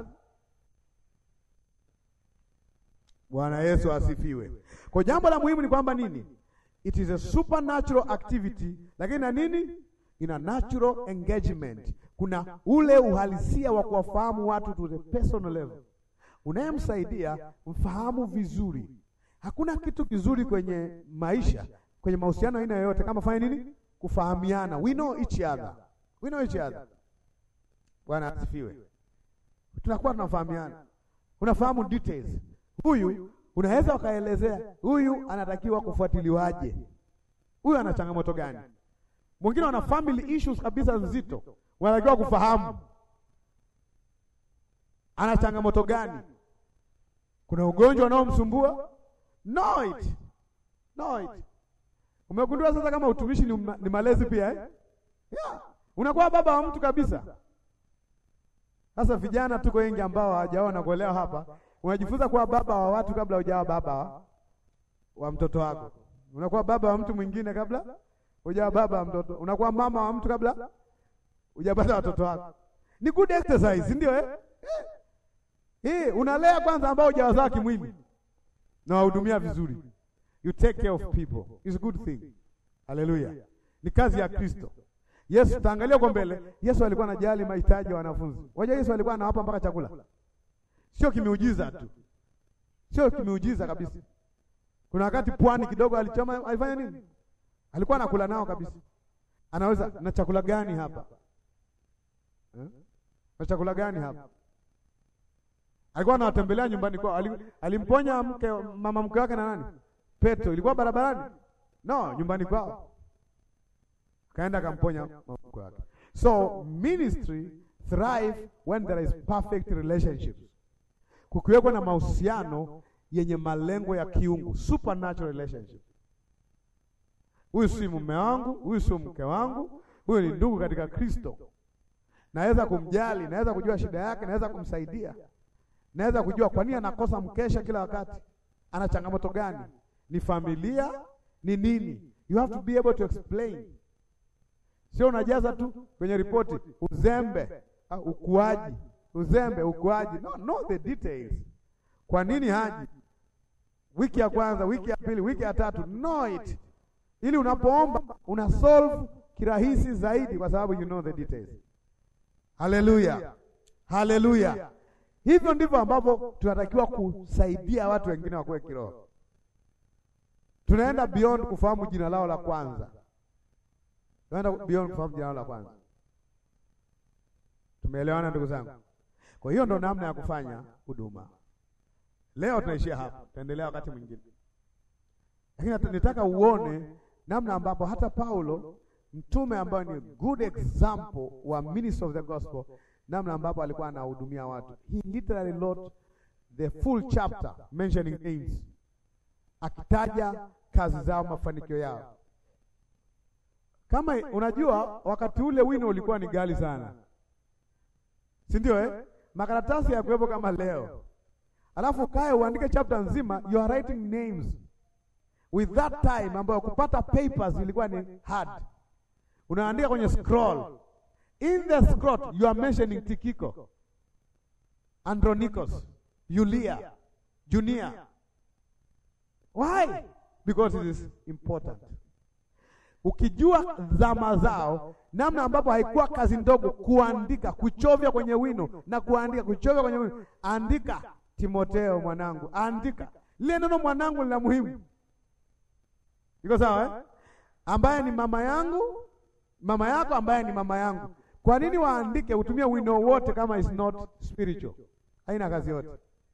Bwana Yesu asifiwe. Kwa jambo la muhimu ni kwamba nini? It is a supernatural activity, lakini na nini? Ina natural engagement. Kuna ule uhalisia wa kuwafahamu watu to the personal level. Unayemsaidia mfahamu vizuri. Hakuna kitu kizuri kwenye maisha, kwenye mahusiano aina yoyote kama fanya nini? Kufahamiana. We know each other. We know each other. Bwana asifiwe. Tunakuwa tunafahamiana. Unafahamu details. Huyu unaweza ukaelezea huyu anatakiwa kufuatiliwaje, huyu ana changamoto gani. Mwingine wana family issues kabisa nzito, wanatakiwa kufahamu ana changamoto gani. Kuna ugonjwa unaomsumbua, know it, know it. Umegundua sasa kama utumishi ni, ni malezi pia eh? Yeah. Unakuwa baba wa mtu kabisa. Sasa vijana tuko wengi ambao hawajaona kuelewa hapa unajifunza kuwa baba wa watu kabla hujawa baba wa, wa mtoto wako. Unakuwa baba wa mtu mwingine kabla hujawa baba wa mtoto. Unakuwa mama wa mtu kabla hujapata watoto wako. Ni good exercise, ndio eh? Hii unalea kwanza ambao hujawazaa kimwili na wahudumia vizuri. You take care of people. It's a good thing. Haleluya. Ni kazi ya Kristo. Yesu, taangalia kwa mbele. Yesu alikuwa anajali mahitaji ya wanafunzi. Wajua Yesu alikuwa anawapa mpaka chakula. Sio kimeujiza tu, sio kimeujiza kabisa. Kuna wakati pwani kidogo alichoma, alifanya nini? Alikuwa anakula nao kabisa. Anaweza na chakula gani hapa eh? na chakula gani hapa? Alikuwa anawatembelea nyumbani kwao. Alimponya mke mama mke wake na nani? Petro. Ilikuwa barabarani? No, nyumbani kwao. Kaenda akamponya mama mke wake. So ministry thrive when there is perfect relationships kukiwekwa na mahusiano yenye malengo ya kiungu, supernatural relationship. Huyu si mume wangu, huyu si mke wangu, huyu ni ndugu katika Kristo. Naweza kumjali, naweza kujua shida yake, naweza kumsaidia, naweza kujua kwa nini anakosa mkesha kila wakati, ana changamoto gani, ni familia, ni nini. You have to be able to explain, sio unajaza tu kwenye ripoti uzembe, uh, ukuaji, uzembe, ukuaji. No, know the details. Kwa nini haji wiki ya kwanza, wiki ya pili, wiki ya tatu? Know it ili unapoomba una solve kirahisi zaidi, kwa sababu you know the details. Haleluya, haleluya! Hivyo ndivyo ambavyo tunatakiwa kusaidia watu wengine wakuwe kiroho. Tunaenda beyond kufahamu jina lao la kwanza, tunaenda beyond kufahamu jina lao la kwanza. Tumeelewana ndugu zangu? Kwa hiyo ndo namna ya kufanya huduma. Leo tunaishia hapa, tutaendelea wakati mwingine, lakini nitaka uone namna ambapo hata Paulo mtume ambaye ni good example wa minister of the gospel, namna ambapo alikuwa anahudumia watu. He literally wrote the full chapter mentioning names, akitaja kazi zao, mafanikio yao. Kama unajua, wakati ule wino ulikuwa ni ghali sana, si ndio eh? Makaratasi ya kuwepo kama leo, alafu kae uandike chapter nzima, you are writing names with that time ambayo kupata papers ilikuwa ni hard. Unaandika kwenye scroll, in the scroll you are mentioning Tikiko, Andronikos, Yulia, Junia. Why? Because it is important. Ukijua zama zao, namna ambapo haikuwa kazi ndogo kuandika, kuchovya kwenye wino na kuandika, kuchovya kwenye wino. Andika Timoteo mwanangu, andika lile neno mwanangu lina muhimu Iko sawa eh? Ambaye ni mama yangu, mama yako ambaye ni mama yangu. Kwa nini waandike utumie wino wote kama is not spiritual? Haina kazi yote.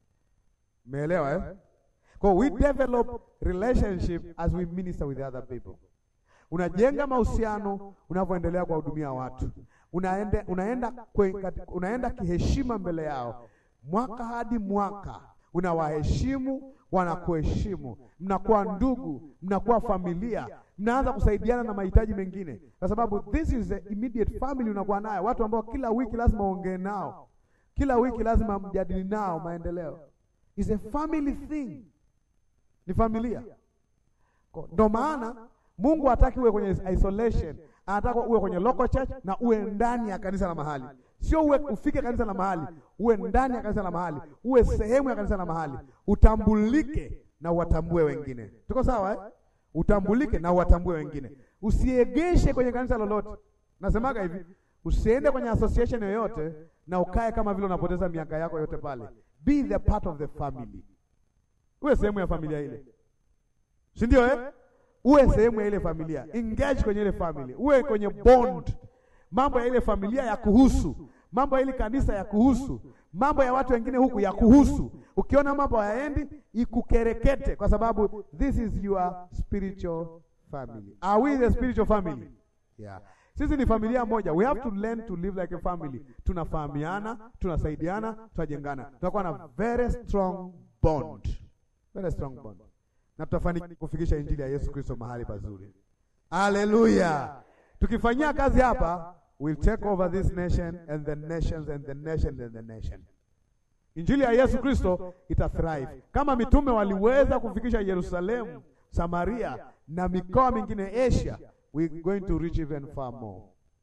Umeelewa eh? Kwa we develop relationship as we minister with other people. Unajenga mahusiano unavyoendelea kuwahudumia watu. Unaenda unaenda kwe, unaenda kiheshima mbele yao. Mwaka hadi mwaka unawaheshimu wanakuheshimu, mnakuwa ndugu, mnakuwa familia, mnaanza kusaidiana na mahitaji mengine, kwa sababu this is the immediate family unakuwa nayo, watu ambao kila wiki lazima uongee nao, kila wiki lazima mjadili nao maendeleo. Is a family thing, ni familia. Ndio maana Mungu hataki uwe kwenye isolation, anataka uwe kwenye local church na uwe ndani ya kanisa la mahali Sio uwe ufike kanisa la mahali, uwe ndani ya kanisa la mahali, uwe sehemu ya kanisa la mahali, utambulike na uwatambue wengine. Tuko sawa eh? Utambulike na uwatambue wengine, usiegeshe kwenye kanisa lolote. Nasemaga hivi, usiende kwenye association yoyote na ukae kama vile unapoteza miaka yako yote pale. Be the part of the family, uwe sehemu ya familia ile, si ndio eh? Uwe sehemu ya ile familia, engage kwenye ile family, uwe kwenye bond mambo ya ile familia ya kuhusu, mambo ya ile kanisa ya kuhusu, mambo ya watu wengine huku ya kuhusu. Ukiona mambo hayaendi, ikukerekete, kwa sababu this is your spiritual family. Are we the spiritual family? Yeah. Sisi ni familia moja. We have to learn to live like a family. Tunafahamiana, tunasaidiana, tunajengana, tunakuwa na very strong bond, very strong bond, na tutafanikiwa kufikisha injili ya Yesu Kristo mahali pazuri. Haleluya! Tukifanyia kazi hapa, we'll take over this nation and the nations and the nation and the nation. Injili ya Yesu Kristo ita thrive. Kama mitume waliweza kufikisha Yerusalemu, Samaria na mikoa mingine Asia, we're going to reach even far more.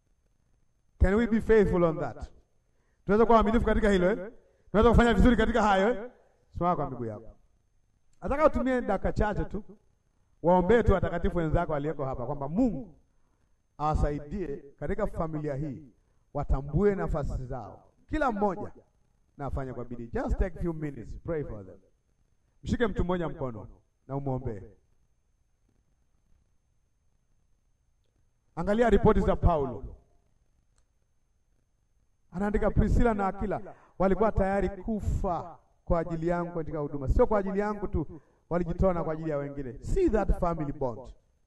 Can we be faithful on that? Tunaweza kuwa waaminifu katika hilo eh? Tunaweza kufanya vizuri katika hayo eh? Simama kwa miguu yako. Nataka utumie dakika chache tu waombee tu watakatifu wenzako aliyeko hapa kwamba Mungu awasaidie katika familia hii, watambue nafasi zao, kila mmoja na afanye kwa bidii. Just take few minutes, pray for them. Mshike mtu mmoja mkono na umwombee. Angalia ripoti za Paulo, anaandika Priscilla na Akila walikuwa tayari kufa kwa ajili yangu katika huduma, sio kwa ajili yangu tu, walijitoa na kwa ajili ya wengine. See that family bond.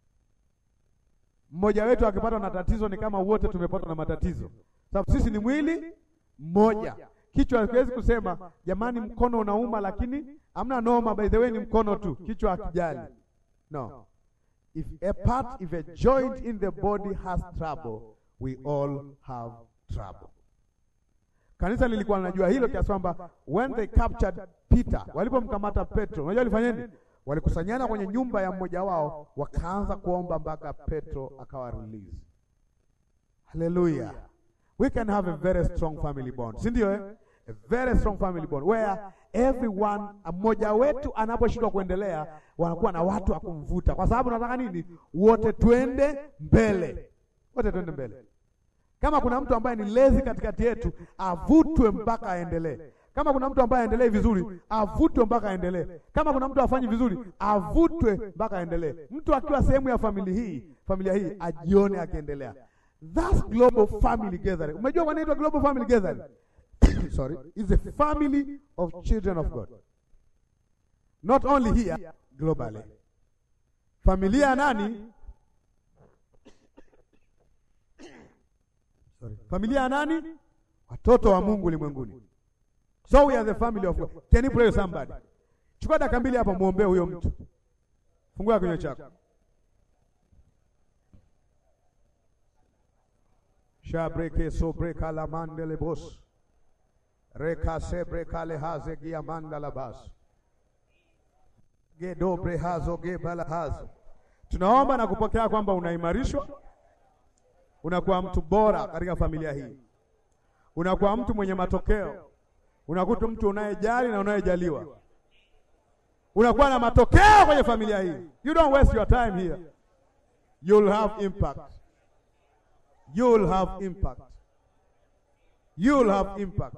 Mmoja wetu akipatwa na tatizo ni kama wote tumepatwa na matatizo, sababu sisi ni mwili mmoja. Kichwa hakiwezi kusema jamani, mkono unauma, lakini Amna noma, by the way, ni mkono tu, kichwa hakijali. No. If a part, if a joint in the body has trouble, we all have trouble. Kanisa lilikuwa linajua hilo kiasi kwamba when they captured Peter, walipomkamata Petro, unajua walifanya Walikusanyana kwenye nyumba ya mmoja wao, wakaanza kuomba mpaka Petro akawa release. Hallelujah. We can have a very strong family bond. Si ndio eh? A very strong family bond where everyone, mmoja wetu anaposhindwa kuendelea, wanakuwa na watu wa kumvuta, kwa sababu nataka nini? Wote twende mbele, wote twende mbele. Kama kuna mtu ambaye ni lazy katikati yetu, avutwe mpaka aendelee. Kama kuna mtu ambaye aendelee vizuri, avutwe mpaka aendelee. Kama kuna mtu afanyi vizuri, avutwe mpaka aendelee. Mtu akiwa sehemu ya familia hii, familia hii ajione akiendelea. That's global family gathering. Umejua kwa nini inaitwa global family gathering? Sorry, it's a family of children of God. Not only here, globally. Familia ya nani? Sorry. Familia ya nani? Watoto wa Mungu ulimwenguni. So we are the family of God. Can you pray somebody? Chukua dakika mbili hapa muombe huyo mtu. Fungua kinywa chako. Shabreke sobreka la mandele bos. Reka sebreka le haze gia mandala bas. Ge dobre hazo ge bala hazo. Tunaomba na kupokea kwamba unaimarishwa, unakuwa mtu bora katika familia hii, unakuwa mtu mwenye matokeo, unakuta mtu unayejali na unayejaliwa, unakuwa na matokeo kwenye familia hii. You don't waste your time here, you'll have impact, you'll have impact, you'll have impact.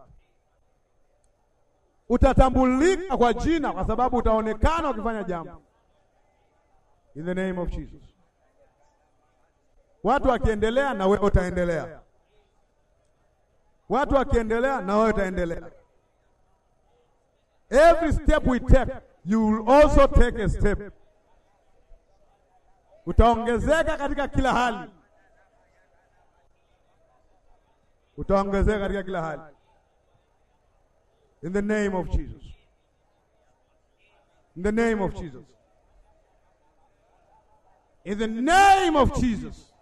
Utatambulika kwa jina kwa sababu utaonekana ukifanya jambo. In the name of Jesus. Watu wakiendelea na wewe utaendelea. Watu wakiendelea na wewe utaendelea. Every step we take, you will also take a step. Utaongezeka katika kila hali. Utaongezeka katika kila hali. In the name of Jesus. In the name of Jesus. In the name of Jesus.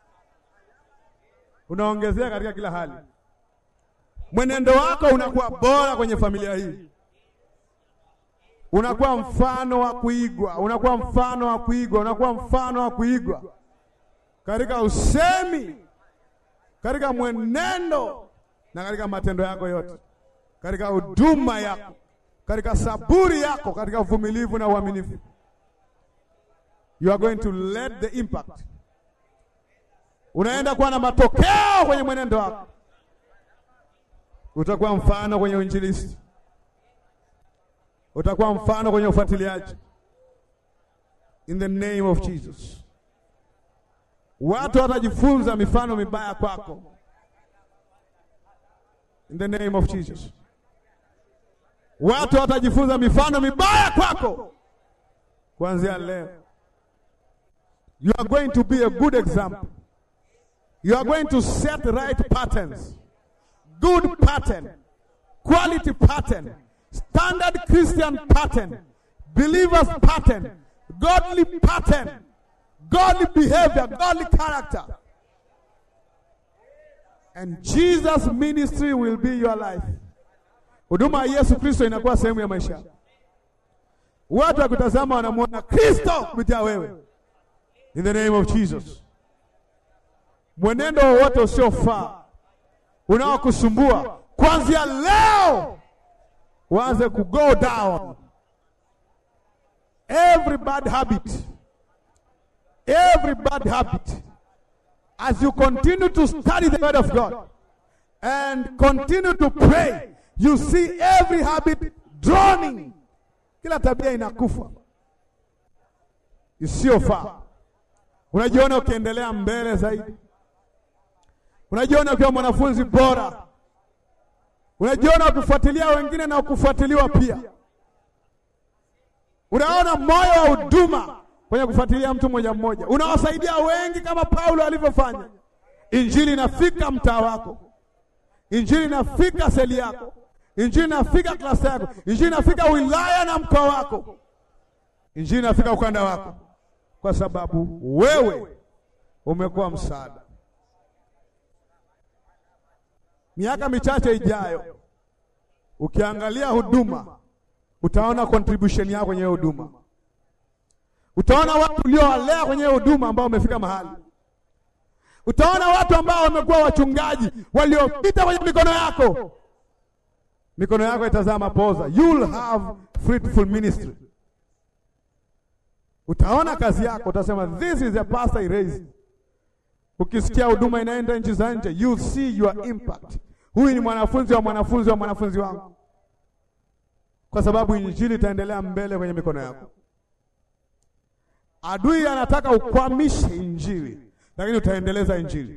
Unaongezeka katika kila hali. Mwenendo wako unakuwa bora kwenye familia hii. Unakuwa mfano wa kuigwa, unakuwa mfano wa kuigwa, unakuwa mfano wa kuigwa katika usemi, katika mwenendo na katika matendo yako yote, katika huduma yako, katika saburi yako, katika uvumilivu na uaminifu. You are going to let the impact. Unaenda kuwa na matokeo kwenye mwenendo wako. Utakuwa mfano kwenye uinjilisti, utakuwa mfano kwenye ufuatiliaji. In the name of Jesus, watu watajifunza mifano mibaya kwako. In the name of Jesus, watu watajifunza mifano mibaya kwako kuanzia leo. You are going to be a good example. You are going to set right patterns. Good pattern, quality pattern, standard Christian pattern, believers pattern, godly pattern, godly behavior, godly character. And Jesus ministry will be your life. Huduma ya Yesu Kristo inakuwa sehemu ya maisha. Watu wakutazama wanamwona Kristo kupitia wewe. In the name of Jesus. Mwenendo wowote usiofaa unaokusumbua kuanzia leo uanze ku go down. Every bad habit, every bad habit, as you continue to study the word of God and continue to pray, you see every habit drowning. Kila tabia inakufa isiyofaa. Unajiona ukiendelea mbele zaidi unajiona ukiwa mwanafunzi bora, unajiona ukifuatilia wengine na ukufuatiliwa pia. Unaona moyo wa huduma kwenye kufuatilia mtu mmoja mmoja, unawasaidia wengi kama Paulo alivyofanya. Injili inafika mtaa wako, injili inafika seli yako, Injili inafika klasa yako, injili inafika wilaya na mkoa wako, injili inafika ukanda wako, kwa sababu wewe umekuwa msaada. Miaka michache ijayo, ukiangalia huduma, utaona contribution yako kwenye huduma, utaona watu uliowalea kwenye huduma ambao wamefika mahali utaona watu ambao wamekuwa wachungaji waliopita kwenye mikono yako. Mikono yako itazaa mapoza, you'll have fruitful ministry. Utaona kazi yako, utasema this is a pastor I raised. Ukisikia huduma inaenda nchi za nje, you see your impact. Huyu ni mwanafunzi wa mwanafunzi wa mwanafunzi wangu, kwa sababu injili itaendelea mbele kwenye mikono yako. Adui anataka ukwamishe injili lakini utaendeleza injili.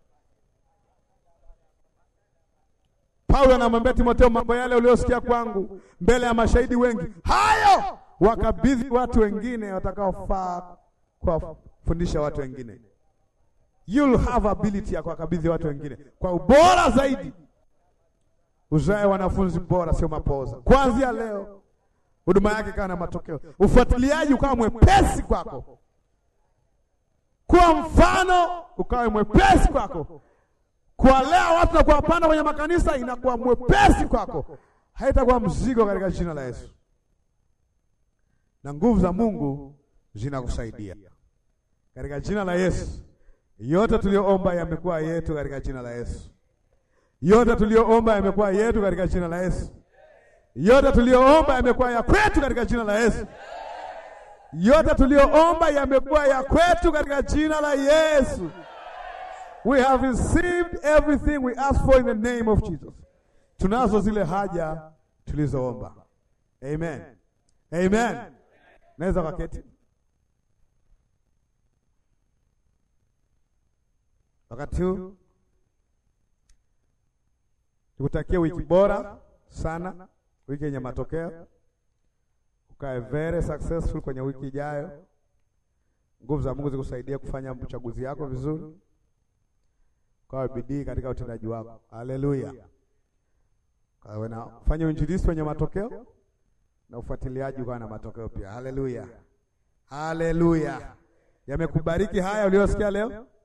Paulo anamwambia Timotheo, mambo yale uliyosikia kwangu mbele ya mashahidi wengi, hayo wakabidhi watu wengine watakaofaa kuwafundisha watu wengine. You'll have ability ya kuwakabidhi watu wengine kwa ubora zaidi. Uzae wanafunzi bora, sio mapoza. Kuanzia leo huduma yake ikawa na matokeo, ufuatiliaji ukawa mwepesi kwako kuwa mfano ukawe mwepesi kwako, kuwalea watu na kuwapanda kwenye makanisa inakuwa mwepesi kwako, haitakuwa mzigo katika jina la Yesu, na nguvu za Mungu zinakusaidia katika jina la Yesu. Yote tuliyoomba yamekuwa yetu katika jina la Yesu. Yote tuliyoomba yamekuwa yetu katika jina la Yesu. Yote tuliyoomba yamekuwa ya kwetu katika jina la Yesu. Yote tuliyoomba yamekuwa ya kwetu katika jina la Yesu. We have received everything we asked for in the name of Jesus. Tunazo zile haja tulizoomba. Amen. Amen. Naweza kaketi. Wakati huu nikutakia wiki bora sana, wiki yenye matokeo ukae very successful kwenye wiki ijayo. Nguvu za Mungu zikusaidia kufanya uchaguzi yako vizuri, ukawe bidii katika utendaji wako. Haleluya! Kawe na fanya uinjilisti wenye matokeo na ufuatiliaji ukawa na matokeo pia. Haleluya, haleluya! Yamekubariki haya uliyosikia leo.